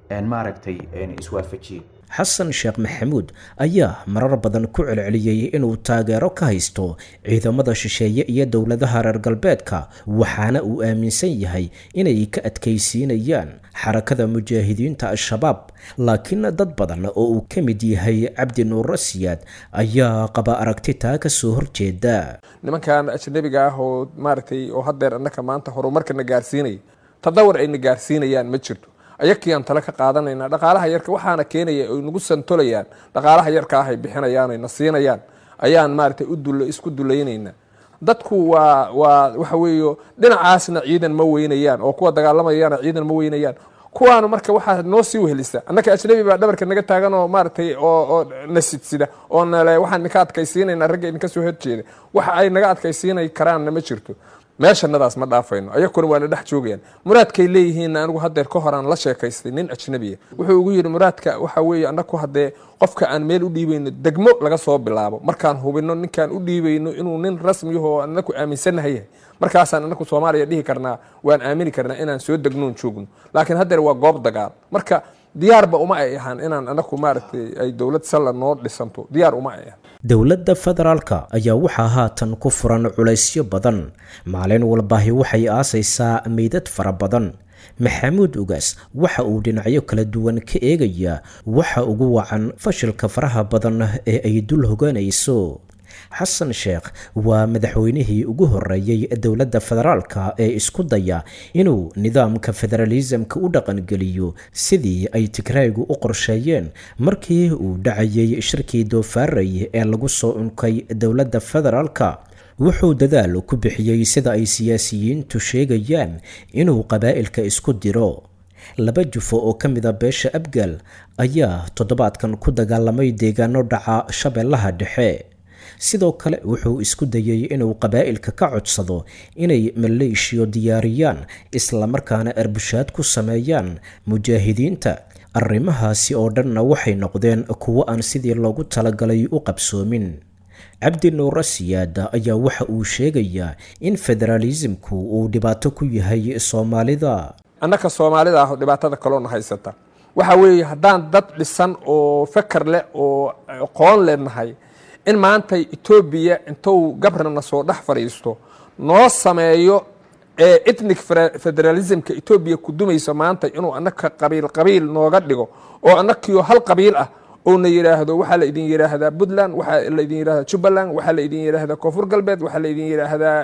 M: maaragtay iswaafajiyey
B: xasan sheekh maxamuud ayaa marar badan ku celceliyey inuu taageero ka haysto ciidamada shisheeye iyo dowladaha reer galbeedka waxaana uu aaminsan yahay inay ka adkaysiinayaan xarakada mujaahidiinta al-shabaab laakiin dad badan oo uu ka mid yahay cabdi nuuro siyaad ayaa qaba aragti taa ka soo horjeeda
Q: nimankan ajnabiga ah oo maaragtay oo haddeer annaka maanta horumarkana gaarsiinaya tadawar ayna gaarsiinayaan ma jirto ayakiyaan tale ka qaadanayna dhaqaalaha yarka waxaana keenaya ay nagu santolayaan dhaqaalaha yarka ah ay bixinayaan ay na siinayaan ayaan maaragtay u dul isku dulaynaynaa dadku waa waa waxa weeyo dhinacaasna ciidan ma weynayaan oo kuwa dagaalamayana ciidan ma weynayaan kuwaanu marka waxaa noo sii wehelisa annaka ajnabi baa dhabarka naga taagan oo maaragtay oo oo na sidsida oo nale waxaan idinka adkaysiinaynaa ragga idinka soo horjeeda waxa ay naga adkaysiinay karaanna ma jirto meeshanadaas ma dhaafayno ayakuna waa na dhex joogayaan muraadkay leeyihiinna anigu haddeer ka horaan la sheekaystay nin ajnabiya wuxuu ugu yidhi muraadka waxa weeye annaku haddee qofka aan meel u dhiibayno degmo laga soo bilaabo markaan hubino ninkaan u dhiibayno inuu nin rasmiyahoo anaku aaminsannahay yahay markaasaan anaku soomaaliya dhihi karnaa waan aamini karnaa inaan soo degnoon joogno laakiin haddeer waa goob dagaal marka diyaarba uma ay ahaan inaan anaku maaragtay ay dowlad salla noo dhisanto diyaar uma ay ahaan
B: dowladda federaalka ayaa waxaa haatan ku furan culaysyo badan maalin walbaahi waxay aasaysaa meydad fara badan maxamuud ugaas waxa uu dhinacyo kala duwan ka eegayaa waxa ugu wacan fashilka faraha badan ee ay dul hogaanayso xasan sheekh waa madaxweynihii ugu horeeyey dowladda federaalka ee isku daya inuu nidaamka federalismka u dhaqangeliyo sidii ay tigraygu u qorsheeyeen markii uu dhacayay shirkii doofaarey ee lagu soo unkay dowladda federaalka wuxuu dadaal ku bixiyey sida ay siyaasiyiintu sheegayaan inuu qabaa'ilka isku diro laba jufo oo ka mida beesha abgaal ayaa toddobaadkan ku dagaalamay deegaano dhaca shabeellaha dhexe sidoo kale wuxuu isku dayey inuu qabaa'ilka ka codsado inay maleeshiyo diyaariyaan islamarkaana arbushaad ku sameeyaan mujaahidiinta arrimahaasi oo dhanna waxay noqdeen kuwo aan sidii loogu talagalay u qabsoomin cabdi nuuro siyaada ayaa waxa uu sheegayaa in federaalismku uu dhibaato ku yahay soomaalida
Q: annaka soomaalida ah dhibaatada kaloona haysata waxa weeye haddaan dad dhisan oo fakar leh oo aqoon leenahay in maanta etoobiya intuu gabrana soo dhex fadhiisto noo sameeyo ee ethnic federalismka etoobiya ku dumayso maanta inuu annaka qabiil qabiil nooga dhigo oo annakiyo hal qabiil ah oona yidhaahdo waxaa la idin yidhaahdaa puntland waxaa la idin yidhahdaa jubbaland waxaa la idin yidhaahdaa koonfur galbeed waxaa la idin yidhaahdaa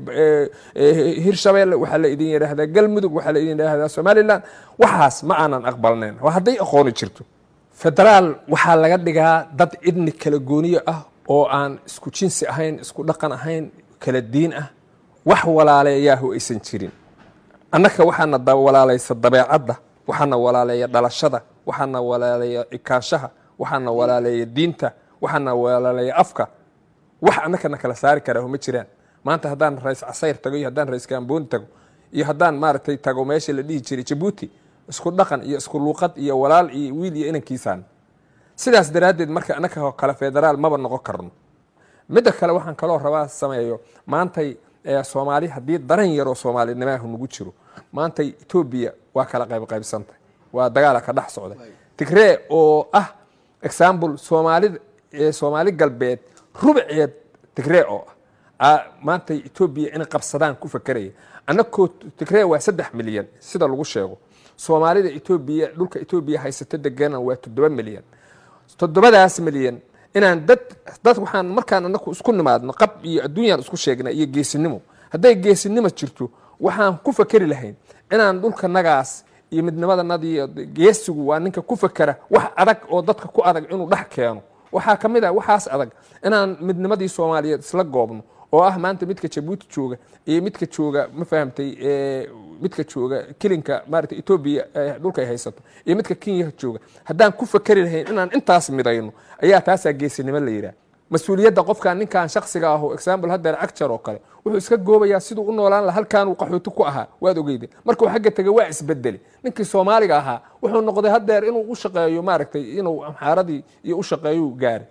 Q: hirshabeelle waxaa la idin yidhaahdaa galmudug waxaa la idin yidhaahdaa somaliland waxaas ma aanan aqbalnayn waa hadday aqooni jirto federaal waxaa laga dhigaa dad idni kala gooniyo ah oo aan isku jinsi ahayn isku dhaqan ahayn kala diin ah wax walaaleeyaahu aysan jirin annaka waxaana walaalaysa dabeecadda waxaana walaaleeya dhalashada waxaana walaaleeya ikaanshaha waxaana walaaleeya diinta waxaana walaaleeya afka wax annakana kala saari karaa ma jiraan maanta haddaan rays casayr tago iyo haddaan rays gaambooni tago iyo haddaan maaragtay tago meesha la dhihi jiray jabuuti isku dhaqan iyo isku luuqad iyo walaal iyo wiil iyo inankiisaan sidaas daraaddeed marka annaka kale federaal maba noqon karno midda kale waxaan kaloo rabaa sameeyo maantay soomaali haddii daran yaroo soomaalinimaahu nagu jiro maantay etoobiya waa kala qaybqaybsantay waa dagaala ka dhex socday tigree oo ah example soomaalida soomaali galbeed rubceed tigree oo ah maantay etoobiya inay qabsadaan ku fakeraya annakoo tigree waa saddex milyan sida lagu sheego soomaalida etoobiya dhulka etoobiya haysata deganan waa toddoba milyan toddobadaas milyan inaan dad dad waxaan markaan anaku isku nimaadno qab iyo adduunyaan isku sheegna iyo geesinimo hadday geesinimo jirto waxaan ku fakeri lahayn inaan dhulka nagaas iyo midnimadanadii geesigu waa ninka ku fakera wax adag oo dadka ku adag inuu dhex keeno waxaa ka mid ah waxaas adag inaan midnimadii soomaaliyeed isla goobno oo ah maanta midka jabuuti jooga iyo midka jooga ma fahamtay midka jooga kilinka maarata etoobiya dhulka ay haysato iyo midka kenya jooga haddaan ku fakeri lahayn inaan intaas midayno ayaa taasaa geesinimo la yidhaah mas-uuliyadda qofkan ninkan shaksiga aho example haddeer acjar oo kale wuxuu iska goobayaa siduu u noolaan laha halkaan uu qaxooti ku ahaa waad ogeyde markuu xagga tegay waa isbedeli ninkii soomaaliga ahaa wuxuu noqday haddeer inuu u shaqeeyo maaragtay inuu amxaaradii iyo u shaqeeyu gaaray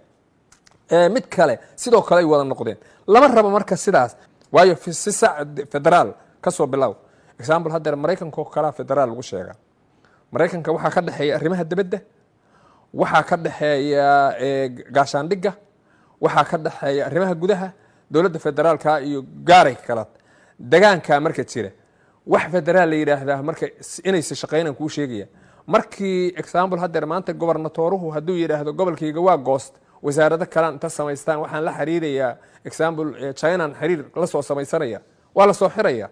Q: mid kale sidoo kale ay wada noqdeen lama rabo marka sidaas waayo si sac federaal kasoo bilow example haddeer maraykanka oo kalea federaal lagu sheegaa maraykanka waxaa ka dhexeeya arrimaha dibadda waxaa ka dhexeeya gaashaandhigga waxaa ka dhexeeya arrimaha gudaha dowladda federaalka iyo gaaray kalaad degaanka marka jira wax federaal la yidhaahdaa marka inaysa shaqaynan kuu sheegaya markii example haddeer maanta gobernatooruhu hadduu yidhaahdo gobolkayga waa goost wasaarado kalaan inta samaystaan waxaan la xiriirayaa example chinan xiriir la soo samaysanaya waa la soo xiraya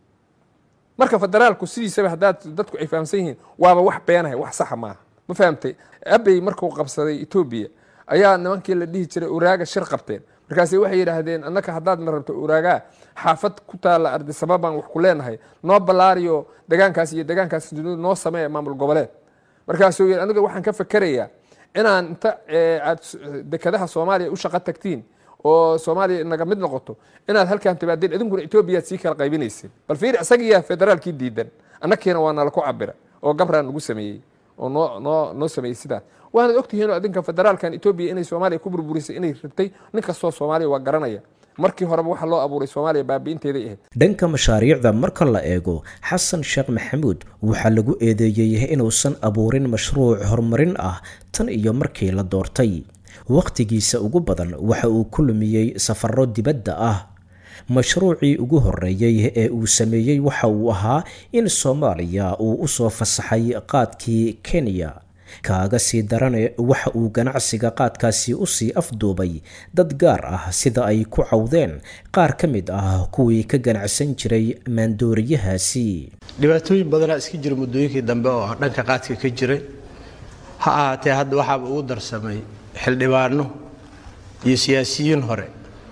Q: marka federaalku sidiisaba haddaad dadku ay fahamsan yihiin waaba wax beenahay wax saxa maaha ma fahamtay abey markuu qabsaday etoobiya ayaa nimankii la dhihi jiray uraaga shir qabteen markaase waxay yidhaahdeen annaka haddaadna rabto uraagaa xaafad ku taalla ardisaba baan wax ku leenahay noo ballaariyo degaankaas iyo degaankaas noo samee maamul goboleed markaasuu yidhi aniga waxaan ka fakerayaa inaan inta aad dekadaha soomaaliya u shaqo tagtiin oo soomaaliya naga mid noqoto inaad halkaan timaadeen idinkuna etoobiyaad sii kala qaybinayseen bal fiir isagiyaa federaalkii diidan annakiina waa nala ku cabira oo gabraa nagu sameeyey oo noo noo noo sameeyey sidaas waanad ogtihiinoo adinka federaalkan etoobiya inay soomaaliya ku burburisay inay rabtay nin kastoo soomaaliya waa garanaya markii horeba waxa loo abuuray soomaaliya baabi'inteeday ahayd
B: dhanka mashaariicda marka la eego xasan sheekh maxamuud waxaa lagu eedeeyey inuusan abuurin mashruuc horumarin ah tan iyo markii la doortay wakhtigiisa ugu badan waxa uu ku lumiyey safarro dibadda ah mashruucii ugu horreeyey ee uu sameeyey waxa uu ahaa in soomaaliya uu u soo fasaxay qaadkii kenya kaaga sii darane waxa uu ganacsiga qaadkaasi usii afduubay dad gaar ah sida ay ku cawdeen qaar ka mid ah kuwii ka ganacsan jiray maandooriyahaasi
S: dhibaatooyin badanaa iska jira muddooyinkii dambe oo dhanka qaadka ka jiray ha ahaatee hadda waxaaba ugu darsamay xildhibaano iyo siyaasiyiin hore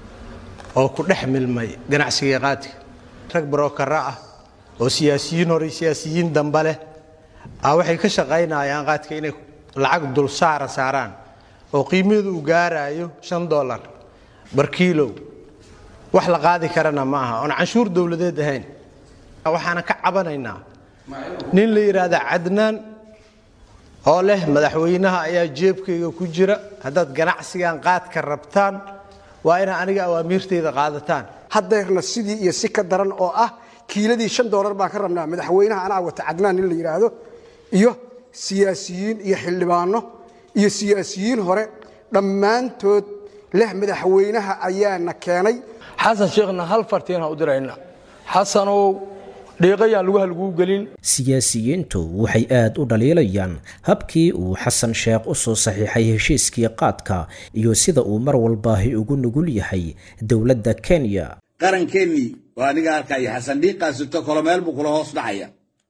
S: oo ku dhex milmay ganacsiga qaadka rag barokara ah oo siyaasiyiin hore siyaasiyiin dambe leh a waxay ka shaqaynayaan qaadka inay lacag dulsaara saaraan oo qiimaheedu uu gaaraayo shan dolar bar kiilow wax la qaadi karana ma aha oon canshuur dowladeed ahayn waxaana ka cabanaynaa nin la yidhaahda cadnaan oo leh madaxweynaha ayaa jeebkayga ku jira haddaad ganacsigan qaadka rabtaan waa inaa aniga awaamiirtayda qaadataan
T: haddeerna sidii iyo si ka daran oo ah kiiladii shan doolar baan ka rabnaa madaxweynaha anaa wata cadnaan nin la yidhaahdo iyo siyaasiyiin iyo xildhibaano iyo siyaasiyiin hore dhammaantood leh madaxweynaha ayaana keenay
U: xasan sheekhna hal fartiin ha u dirayna xasanow dhiiqayaan lugaha laguu gelin
B: siyaasiyiintu waxay aad u dhaliilayaan habkii uu xasan sheekh u soo saxiixay heshiiskii qaadka iyo sida uu mar walbaahi ugu nugul yahay dowladda kenya
V: qarankeenii waa aniga arkaya xasan dhiiqaasito kolo meel buu kula hoos dhacaya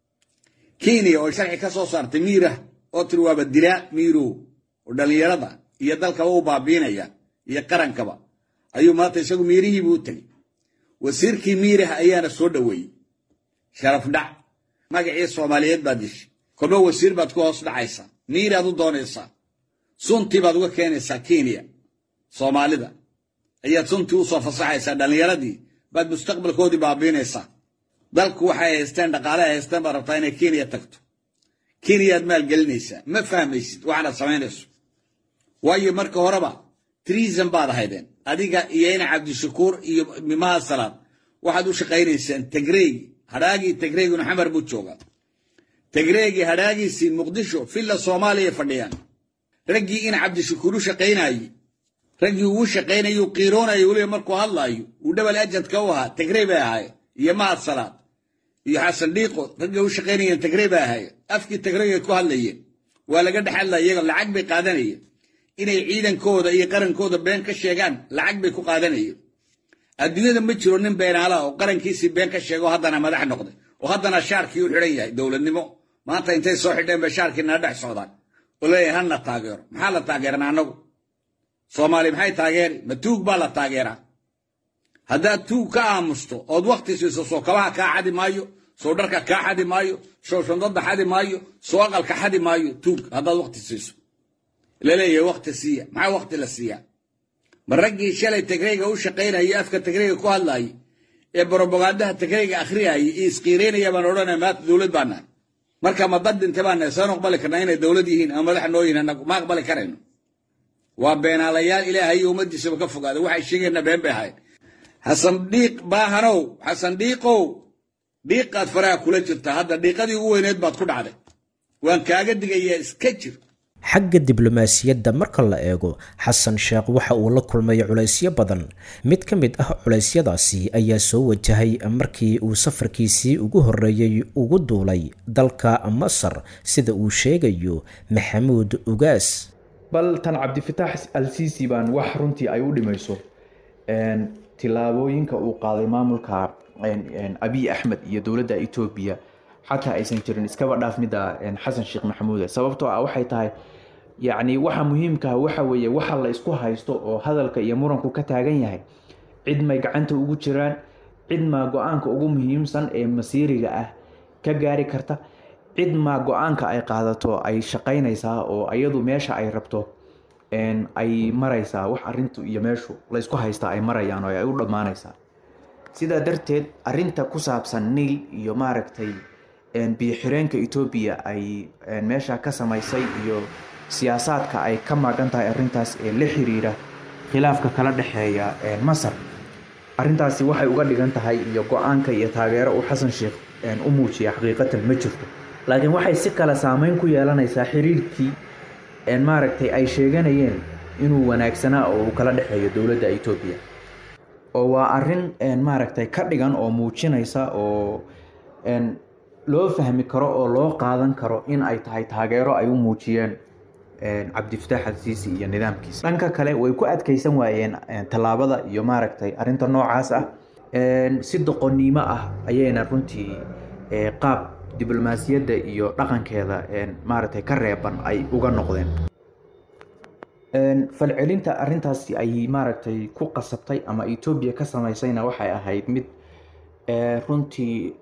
V: kenya oo sharci ka soo saartay miirah oo tiri waaba dilaa miirow oo dhallinyarada iyo dalkaba u baabiinaya iyo qarankaba ayuu maanta isagu miirihiibuu u tegey wasiirkii miirah ayaana soo dhoweeyey sharaf dhac magacii soomaaliyeed baad dishay kolba wasiir baad ku hoos dhacaysaa miiraad u doonaysaa suntii baad uga keenaysaa kenya soomaalida ayaad suntii u soo fasaxaysaa dhallinyaradii baad mustaqbalkoodii baabiinaysaa dalku waxay haysteen dhaqaale ay haysteen baad rabtaa inay kenya tagto kenyaad maalgelinaysaa ma fahmaysid waxaanaad samaynayso waayo marka horeba treason baad ahaydeen adiga iyo ina cabdishakuur iyo mimaha salaad waxaad u shaqaynaysaan tagreegi hadhaagii tagreeguna xamar buu joogaa tagreegii hadhaagiisii muqdisho villa soomaaliya fadhiyaan raggii ina cabdishakuur u shaqaynaayey raggii uu shaqaynayu qiiroonayo weliba markuu hadlaayo uu dhabal ajadka u ahaa tagrey bay ahaayeen iyo mahad salaad iyo xasan dhiiqo raggii u shaqaynayeen tagrey bay ahaayeen afkii tagreegay ku hadlayeen waa laga dhex hadlaya iyaga lacag bay qaadanayeen inay ciidankooda iyo qarankooda been ka sheegaan lacag bay ku qaadanayeen adduunyada ma jiro nin beenaalaha oo qarankiisii been ka sheego haddana madax noqday oo haddana shaarkii u xidhan yahay dowladnimo maanta intay soo xidheen bay shaarkii nala dhex socdaan oo leeyahay hana taageero maxaa la taageerana annagu soomaali maxay taageeri ma tuug baa la taageeraa haddaad tuug ka aamusto ood wakti siiso soo kabaha kaa xadi maayo soo dharka kaa xadi maayo soo shandada xadi maayo soo aqalka xadi maayo tuug haddaad wakti siiso laleeyahay wakti siiya maxaa wakti la siiyaa ma raggii shalay tagreyga u shaqaynayay afka tagreyga ku hadlaayay ee brobogandaha tagreyga akhriyayay iyo isqiireynaya baan odhanaya maanta dowlad baa nahay marka ma dad dhinte baa nahay saan aqbali karnaa inay dowlad yihiin ama madax noo yihiin annagu ma aqbali karayno waa beenaalayaal ilaahay iyo ummaddiisaba ka fogaada waxay sheegayna been bay ahayd xasan dhiiq baahanow xasan dhiiqow dhiiqaad faraha kula jirtaa hadda dhiiqadii ugu weyneed baad ku dhacday waan kaaga digayaa iska jir
B: xagga diblomaasiyadda marka la eego xasan sheekh waxa uu la kulmay culaysyo badan mid ka mid ah culeysyadaasi ayaa soo wajahay markii uu safarkiisii ugu horreeyey ugu duulay dalka masar sida uu sheegayo maxamuud ugaas
M: bal tan cabdifitaax al sisi baan wax runtii ay u dhimayso tillaabooyinka uu qaaday maamulka abiy axmed iyo dowladda etoobiya xataa aysan jirin iskaba dhaaf midda xasan sheekh maxamuude sababtoo ah waxay tahay yacni waxa muhiimkaha waxa weeye waxa la isku haysto oo hadalka iyo muranku ka taagan yahay cid may gacanta ugu jiraan cid maa go-aanka ugu muhiimsan ee masiiriga ah ka gaari karta cid maa go-aanka ay qaadato ay shaqaynaysaa oo iyadu meesha ay rabto ay maraysaa wax arintu iyo meeshu laysku haystaa ay marayaan oo ay u dhammaanaysaa sidaa darteed arinta ku saabsan niil iyo maaragtay biyo-xireenka etoobiya ay meesha ka samaysay iyo siyaasaadka ay ka maagan tahay arintaas ee la xiriira khilaafka kala dhexeeya masar arintaasi waxay uga dhigan tahay iyo go-aanka iyo taageero uu xasan sheekh u muujiya xaqiiqatan ma jirto laakiin waxay si kale saameyn ku yeelanaysaa xiriirkii maaragtay ay sheeganayeen inuu wanaagsanaa oo uu kala dhexeeyo dowladda etoobiya oo waa arin maaragtay ka dhigan oo muujinaysa oo loo fahmi karo oo loo qaadan karo in ay tahay taageero ay u muujiyeen cabdifitaax alsiisi iyo nidaamkiisa dhanka kale way ku adkeysan waayeen tallaabada iyo maaragtay arinta noocaas ah si doqonnimo ah ayayna runtii qaab diblomaasiyadda iyo dhaqankeeda maaragtay ka reeban ay uga noqdeen falcelinta arintaasi ay maaragtay ku qasabtay ama etoobiya ka samaysayna waxay ahayd mid runtii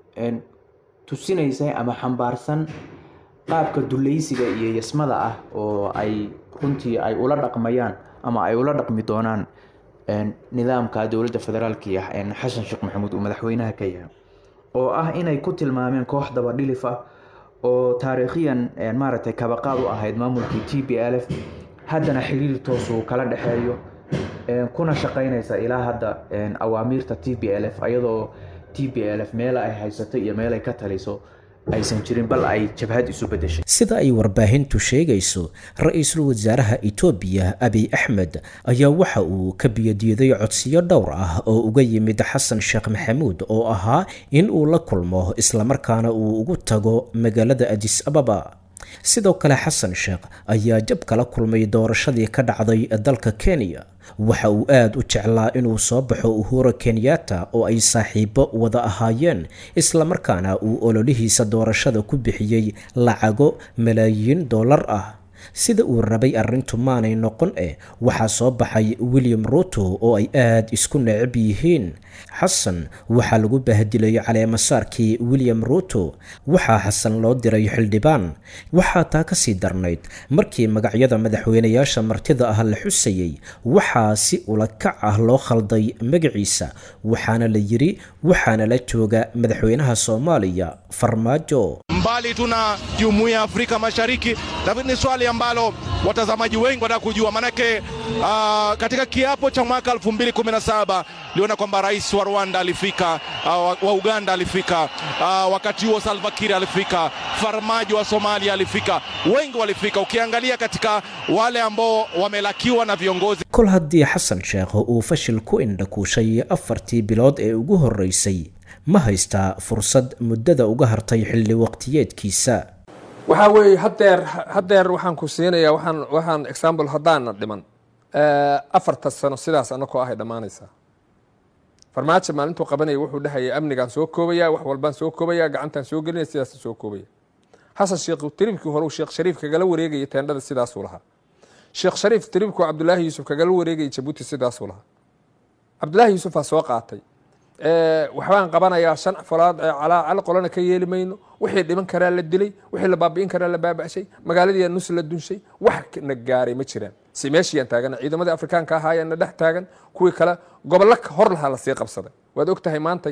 M: tusinaysa ama xambaarsan qaabka dulaysiga iyo yasmada ah oo ay runtii ay ula dhaqmayaan ama ay ula dhaqmi doonaan nidaamka dowladda federaalki ah xasan sheekh maxamuud uu madaxweynaha ka yahay oo ah inay ku tilmaameen koox dabadhilif ah oo taariikhiyan maaragtay kabaqaad u ahayd maamulkii t b l f haddana xiriir toosuu kala dhexeeyo kuna shaqaynaysa ilaa hadda awaamiirta t b l f ayadoo t b l f meel ay haysato iyo meel ay ka taliso aysan jirin bal ay jabhad isu bedeshay
B: sida ay warbaahintu sheegayso ra-iisul wasaaraha etoobiya abiy axmed ayaa waxa uu ka biyadiiday codsiyo dhowr ah oo uga yimid xasan sheekh maxamuud oo ahaa in uu la kulmo islamarkaana uu ugu tago magaalada adis ababa sidoo kale xasan sheekh ayaa jab kala kulmay doorashadii ka dhacday dalka kenya waxa uu aada u jeclaa inuu soo baxo uhura kenyatta oo ay saaxiibo wada ahaayeen islamarkaana uu ololihiisa doorashada ku bixiyey lacago malaayiin dollar ah sida uu rabay arrintu maanay noqon eh waxaa soo baxay william ruto oo ay aada isku necab yihiin xasan waxaa lagu bahdilay caleemasaarkii william ruto waxaa xasan loo diray xildhibaan waxaa taa ka sii darnayd markii magacyada madaxweynayaasha martida ah la xusayey waxaa si ulakac ah loo khalday magaciisa waxaana la yiri waxaana la jooga madaxweynaha soomaaliya farmaajo
D: mbali tuna jumuiya ya Afrika Mashariki, lakini ni swali ambalo watazamaji wengi wanataka kujua, manake uh, katika kiapo cha mwaka 2017 liona kwamba rais wa Rwanda alifika, uh, wa Uganda alifika, uh, wakati huo Salva Kiir alifika, Farmajo wa Somalia alifika, wengi walifika. Ukiangalia katika wale ambao wamelakiwa na viongozi
B: kol haddii xasan sheekh uu fashil ku indhakuushay afartii bilood ee ugu horreysay ma haystaa fursad muddada uga hartay xilli waqtiyeedkiisa
Q: waxaa weeye hadeer hadeer waxaan ku siinayaa waxaan waxaan example haddaana dhiman afarta sano sidaas anakoo ahay dhammaanaysaa farmaajo maalintuu qabanaya wuxuu dhahaya amnigaan soo koobaya wax walbaan soo koobaya gacantaan soo gelinaya sidaas soo koobaya xasan sheekh tiribkii hore uu sheekh shariif kagala wareegaya teendhada sidaasuu lahaa sheekh shariif tiribkuu cabdulaahi yuusuf kagala wareegaya jabuuti sidaasuu lahaa cabdulaahi yuusufaa soo qaatay waxbaan qabanayaa shan falaad calaacalo qolana ka yeeli mayno wixii dhiman karaa la dilay wixii la baabi'in karaa la baaba'shay magaaladii nus la dunshay wax na gaaray ma jiraan si meeshiyaan taagan ciidamadii afrikaanka ahaayana dhex taagan kuwii kale gobollo hor lahaa lasii qabsaday waad og tahay maantay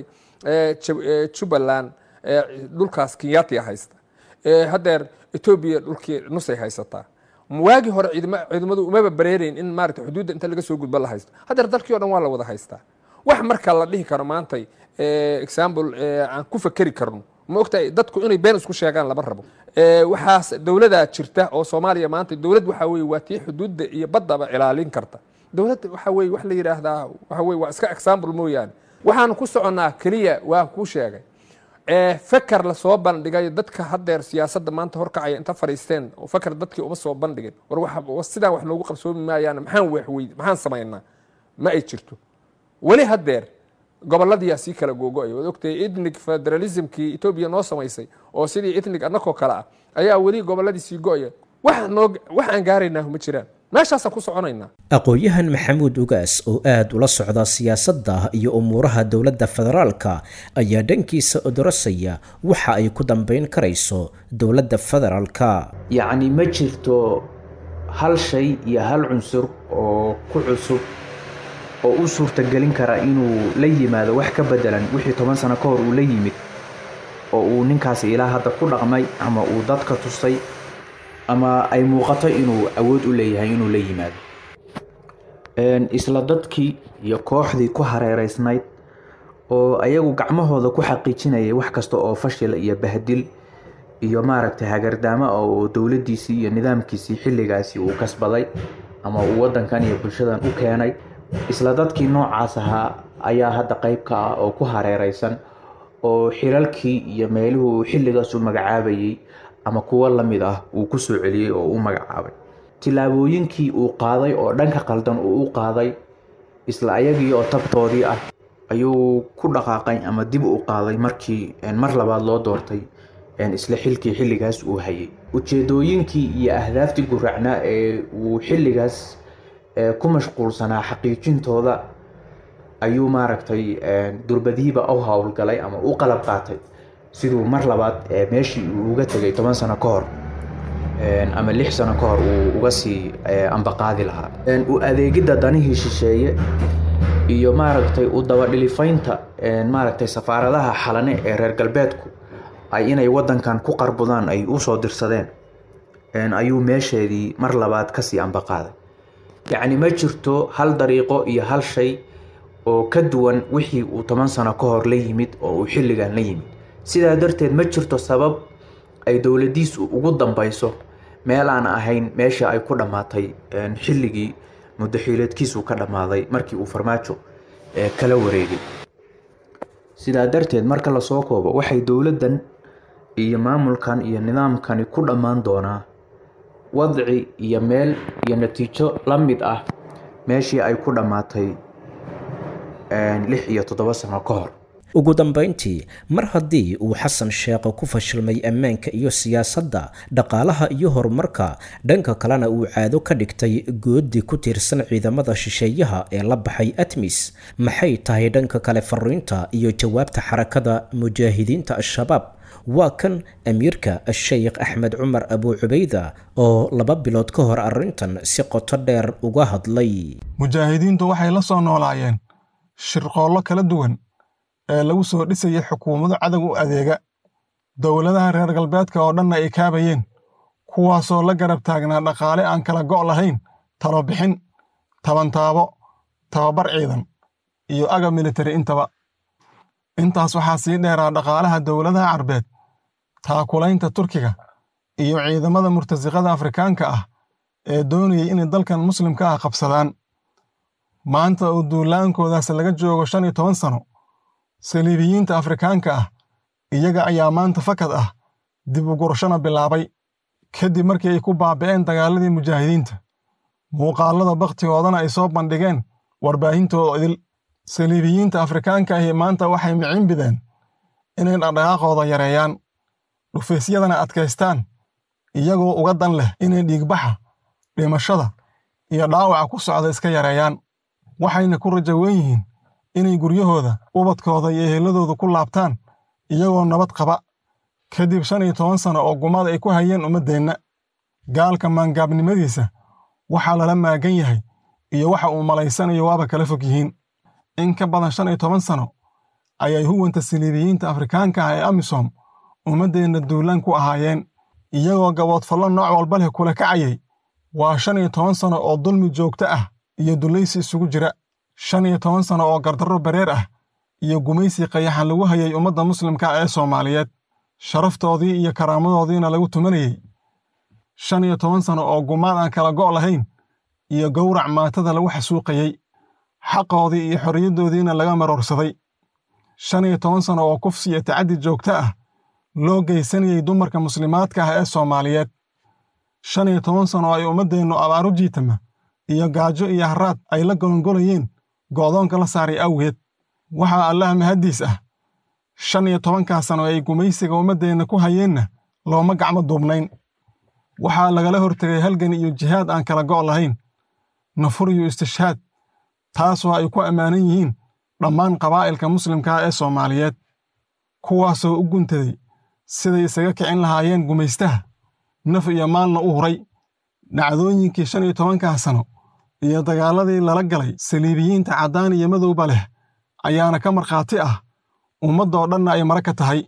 Q: jubbaland dhulkaas kenyatia haysta hadeer etoobiya dhulkii nusay haysataa waagii hore ciidamadu umaba bareerayn in maarata xuduudda inta laga soo gudbo la haysto hadeer dalkii o dhan waa la wada haystaa wax marka la dhihi karo maantay example aan ku fakeri karno ma ogtahay dadku inay been isku sheegaan lama rabo waxaas dowladaa jirta oo soomaaliya maanta dowlad waxa weye waa tii xuduudda iyo baddaba ilaalin karta dowlad waxa weye wax la yidhaahdaa waxa weye waa iska example mooyaane waxaanu ku soconnaa keliya waa kuu sheegay feker lasoo bandhigay dadka haddeer siyaasadda maanta horkacaya inta fadhiisteen oo feker dadkii uma soo bandhigin war sidaan wax noogu qabsoomi maayaan maxaan waxwey maxaan samaynaa ma ay jirto weli haddeer goboladiyaa sii kala googo-ay waad ogtahay ethnic federalismkii etoobiya noo samaysay oo sidii ethnic annakoo kale ah ayaa weli gobolladii sii go-aya wax noo wax aan gaaraynaa ma jiraan meeshaasaan ku soconaynaa
B: aqoon-yahan maxamuud ugaas oo aad ula socda siyaasadda iyo umuuraha dowladda federaalka ayaa dhankiisa odorosaya waxa ay ku dambayn karayso dowladda federaalka
M: yacni ma jirto hal shay iyo hal cunsur oo ku cusub oo u suurtagelin kara inuu la yimaado wax ka bedelan wixii toban sano ka hor uu la yimid oo uu ninkaasi ilaa hadda ku dhaqmay ama uu dadka tusay ama ay muuqato inuu awood u leeyahay inuu la yimaado isla dadkii iyo kooxdii ku hareereysnayd oo ayagu gacmahooda ku xaqiijinayay wax kasta oo fashil iyo bahdil iyo maaragtay hagardaamo oo dowladdiisii iyo nidaamkiisii xilligaasi uu kasbaday ama uu waddankan iyo bulshadan u keenay isla dadkii noocaas ahaa ayaa hadda qayb ka ah oo ku hareereysan oo xilalkii iyo meeluhu uu xilligaas u magacaabayay ama kuwo la mid ah uu ku soo celiyey oo u magacaabay tillaabooyinkii uu qaaday oo dhanka qaldan uu u qaaday isla ayagii oo tabtoodii ah ayuu ku dhaqaaqay ama dib u qaaday markii mar labaad loo doortay isla xilkii xilligaas uu hayay ujeedooyinkii iyo ahdaaftii guracnaa ee uu xilligaas ku mashquulsanaa xaqiijintooda ayuu maaragtay durbadiiba u howlgalay ama u qalab qaatay siduu mar labaad meeshii uu uga tegay toban sano ka hor ama lix sano ka hor uu uga sii ambaqaadi lahaa u adeegidda danihii shisheeye iyo maaragtay u dabadhilifaynta maaragtay safaaradaha xalane ee reer galbeedku ay inay waddankan ku qarbudaan ay usoo dirsadeen ayuu meesheedii mar labaad kasii ambaqaaday yacni ma jirto hal dariiqo iyo hal shay oo ka duwan wixii uu toban sano ka hor la yimid oo uu xilligan la yimid sidaa darteed ma jirto sabab ay dowladdiisu ugu dambayso meel aan ahayn meesha ay ku dhammaatay xilligii muddaxiileedkiisu ka dhammaaday markii uu farmaajo kala wareegay sidaa darteed marka lasoo koobo waxay dowladdan iyo maamulkan iyo nidaamkani ku dhammaan doonaa wadci iyo meel iyo natiijo la mid ah meeshii ay ku dhammaatay lix iyo toddoba sano ka hor
B: ugu dambayntii mar haddii uu xasan sheekh ku fashilmay ammaanka iyo siyaasadda dhaqaalaha iyo horumarka dhanka kalena uu caado ka dhigtay goodi ku tiirsan ciidamada shisheeyaha ee la baxay atmis maxay tahay dhanka kale fariinta iyo jawaabta xarakada mujaahidiinta al-shabaab waa kan amiirka sheekh axmed cumar abu cubayda oo laba bilood ka hor arrintan si qoto dheer uga hadlay
K: mujaahidiintu waxay la soo noolaayeen shirqoollo kala duwan ee lagu soo dhisayay xukuumado cadow u adeega dowladaha reer galbeedka oo dhanna ay kaabayeen kuwaasoo la garab taagnaa dhaqaale aan kala go' lahayn talo bixin tabantaabo tababar ciidan iyo agab militari intaba intaas waxaa sii dheeraa dhaqaalaha dowladaha carbeed taakulaynta turkiga iyo ciidamada murtasiqada afrikaanka ah ee doonayay inay dalkan muslimka ah qabsadaan maanta oo duulaankoodaas laga joogo shan iyo toban sano saliibiyiinta afrikaanka ah iyaga ayaa maanta fakad ah dib u gurashana bilaabay kadib markii ay ku baabi'een dagaaladii mujaahidiinta muuqaallada bakhtigoodana ay soo bandhigeen warbaahintooda idil saliibiyiinta afrikaanka ahi maanta waxay micin bideen inay dhaqdhaqaaqooda yareeyaan dhufaysyadana adkaystaan iyagoo uga dan leh inay dhiigbaxa dhimashada iyo dhaawaca ku socda iska yareeyaan waxayna ku rajo wen yihiin inay guryahooda ubadkooda iyo eheladooda ku laabtaan iyagoo nabad qaba kadib shan iyo toban sano oo gumada ay ku hayeen ummaddeenna gaalka maangaabnimadiisa waxaa lala maagan yahay iyo waxa uu malaysanayo waaba kala fog yihiin in ka badan shan iyo toban sano ayay huwanta saliibiyiinta afrikaanka ah ee amisom ummaddeenna duulaan ku ahaayeen iyagoo gaboodfallo nooc walba leh kula kacayay waa shan iyo toban sano oo dulmi joogto ah iyo dulaysi isugu jira shan iyo toban sano oo gardarro bareer ah iyo gumaysi qayaxan lagu hayay ummadda muslimka ee soomaaliyeed sharaftoodii iyo karaamadoodiina lagu tumanayey shan iyo toban sano oo gumaan aan kala go' lahayn iyo gowrac maatada lagu xasuuqayey xaqoodii iyo xorriyaddoodiina laga maroorsaday shan iyo toban sano oo kufsi iyo tacaddi joogto ah loo geysanayey dumarka muslimaadka ah ee soomaaliyeed shan iyo toban sano ay ummaddeennu abaaru jiitama iyo gaajo iyo harraad ay la golongolayeen go'doonka la saaray awgeed waxaa allaha mahaddiis ah shan iyo tobankaa sano ay gumaysiga ummaddeenna ku hayeenna looma gacmo duubnayn waxaa lagala hortegay halgan iyo jihaad aan kala go' lahayn nafur iyo istishhaad taasoo ay ku ammaanan yihiin dhammaan qabaa'ilka muslimkaa ee soomaaliyeed kuwaasoo u guntaday siday isaga kicin lahaayeen gumaystaha naf iyo maalna u huray dhacdooyinkii shan iyo tobankaa sano iyo dagaaladii lala galay saliibiyiinta caddaan iyo madowba leh ayaana ka markhaati ah ummaddoo dhanna ay mara ka tahay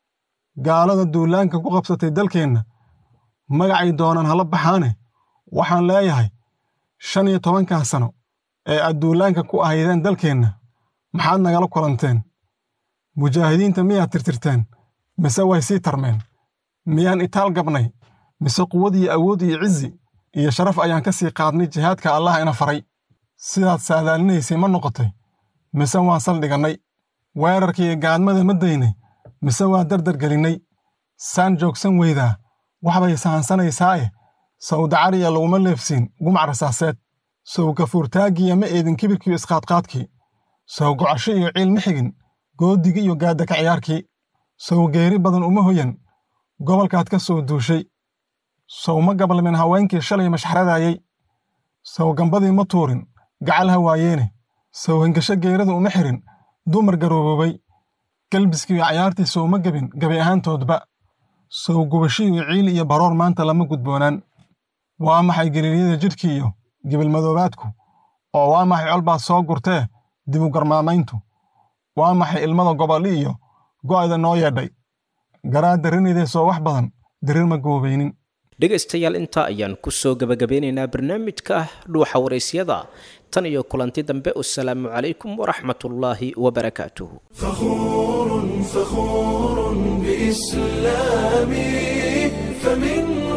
K: gaalada duulaanka ku qabsatay dalkeenna magacay doonaan hala baxaane waxaan leeyahay shan iyo tobankaa sano ee aad duulaanka ku ahaydeen dalkeenna maxaad nagala kulanteen mujaahidiinta miyaad tirtirteen mise way sii tarmeen miyaan itaal gabnay mise quwad iyo awood iyo cizi iyo sharaf ayaan ka sii qaadnay jihaadka allah ina faray sidaad saadaalinaysay ma noqotay mise waan saldhigannay weerarkiiyo gaadmada ma daynay mise waa dardar gelinnay saan joogsan weydaa waxbay sahansanaysaaye sawdacariya laguma leefsiin gumac rasaaseed sow gafuurtaaggiya ma eedin kibirkiiyo isqaadqaadkii sow gocasho iyo ciil ma xigin goodigii iyo gaadaka ciyaarkii sow geeri badan uma hoyan gobolkaad ka soo duushay sow ma gabalmin haweenkii shalay mashxaradaayey sow gambadii ma tuurin gacal ha waayeene sow hengasho geerada uma xirin dumar garooboobay galbiskiiyo cayaartii sow ma gebin gabi ahaantoodba sow gubashiiyo ciil iyo baroor maanta lama gudboonaan waa maxay geliiryada jidhkii iyo gibilmadoobaadku oo waa maxay colbaad soo gurtee dibu garmaamayntu waa maxay ilmada gobodhi iyo go'da noo yeedhay garaad darrinaydee wax badan darir ma goobaynin
B: dhegaystayaal intaa ayaan ku soo gebagabeynaynaa barnaamijka dhuuxa waraysyada tan iyo kulanti dambe wasalaamu calaykum waraxmatullaahi wabarakaatuhu
A: فخور فخور بإسلامي فمنه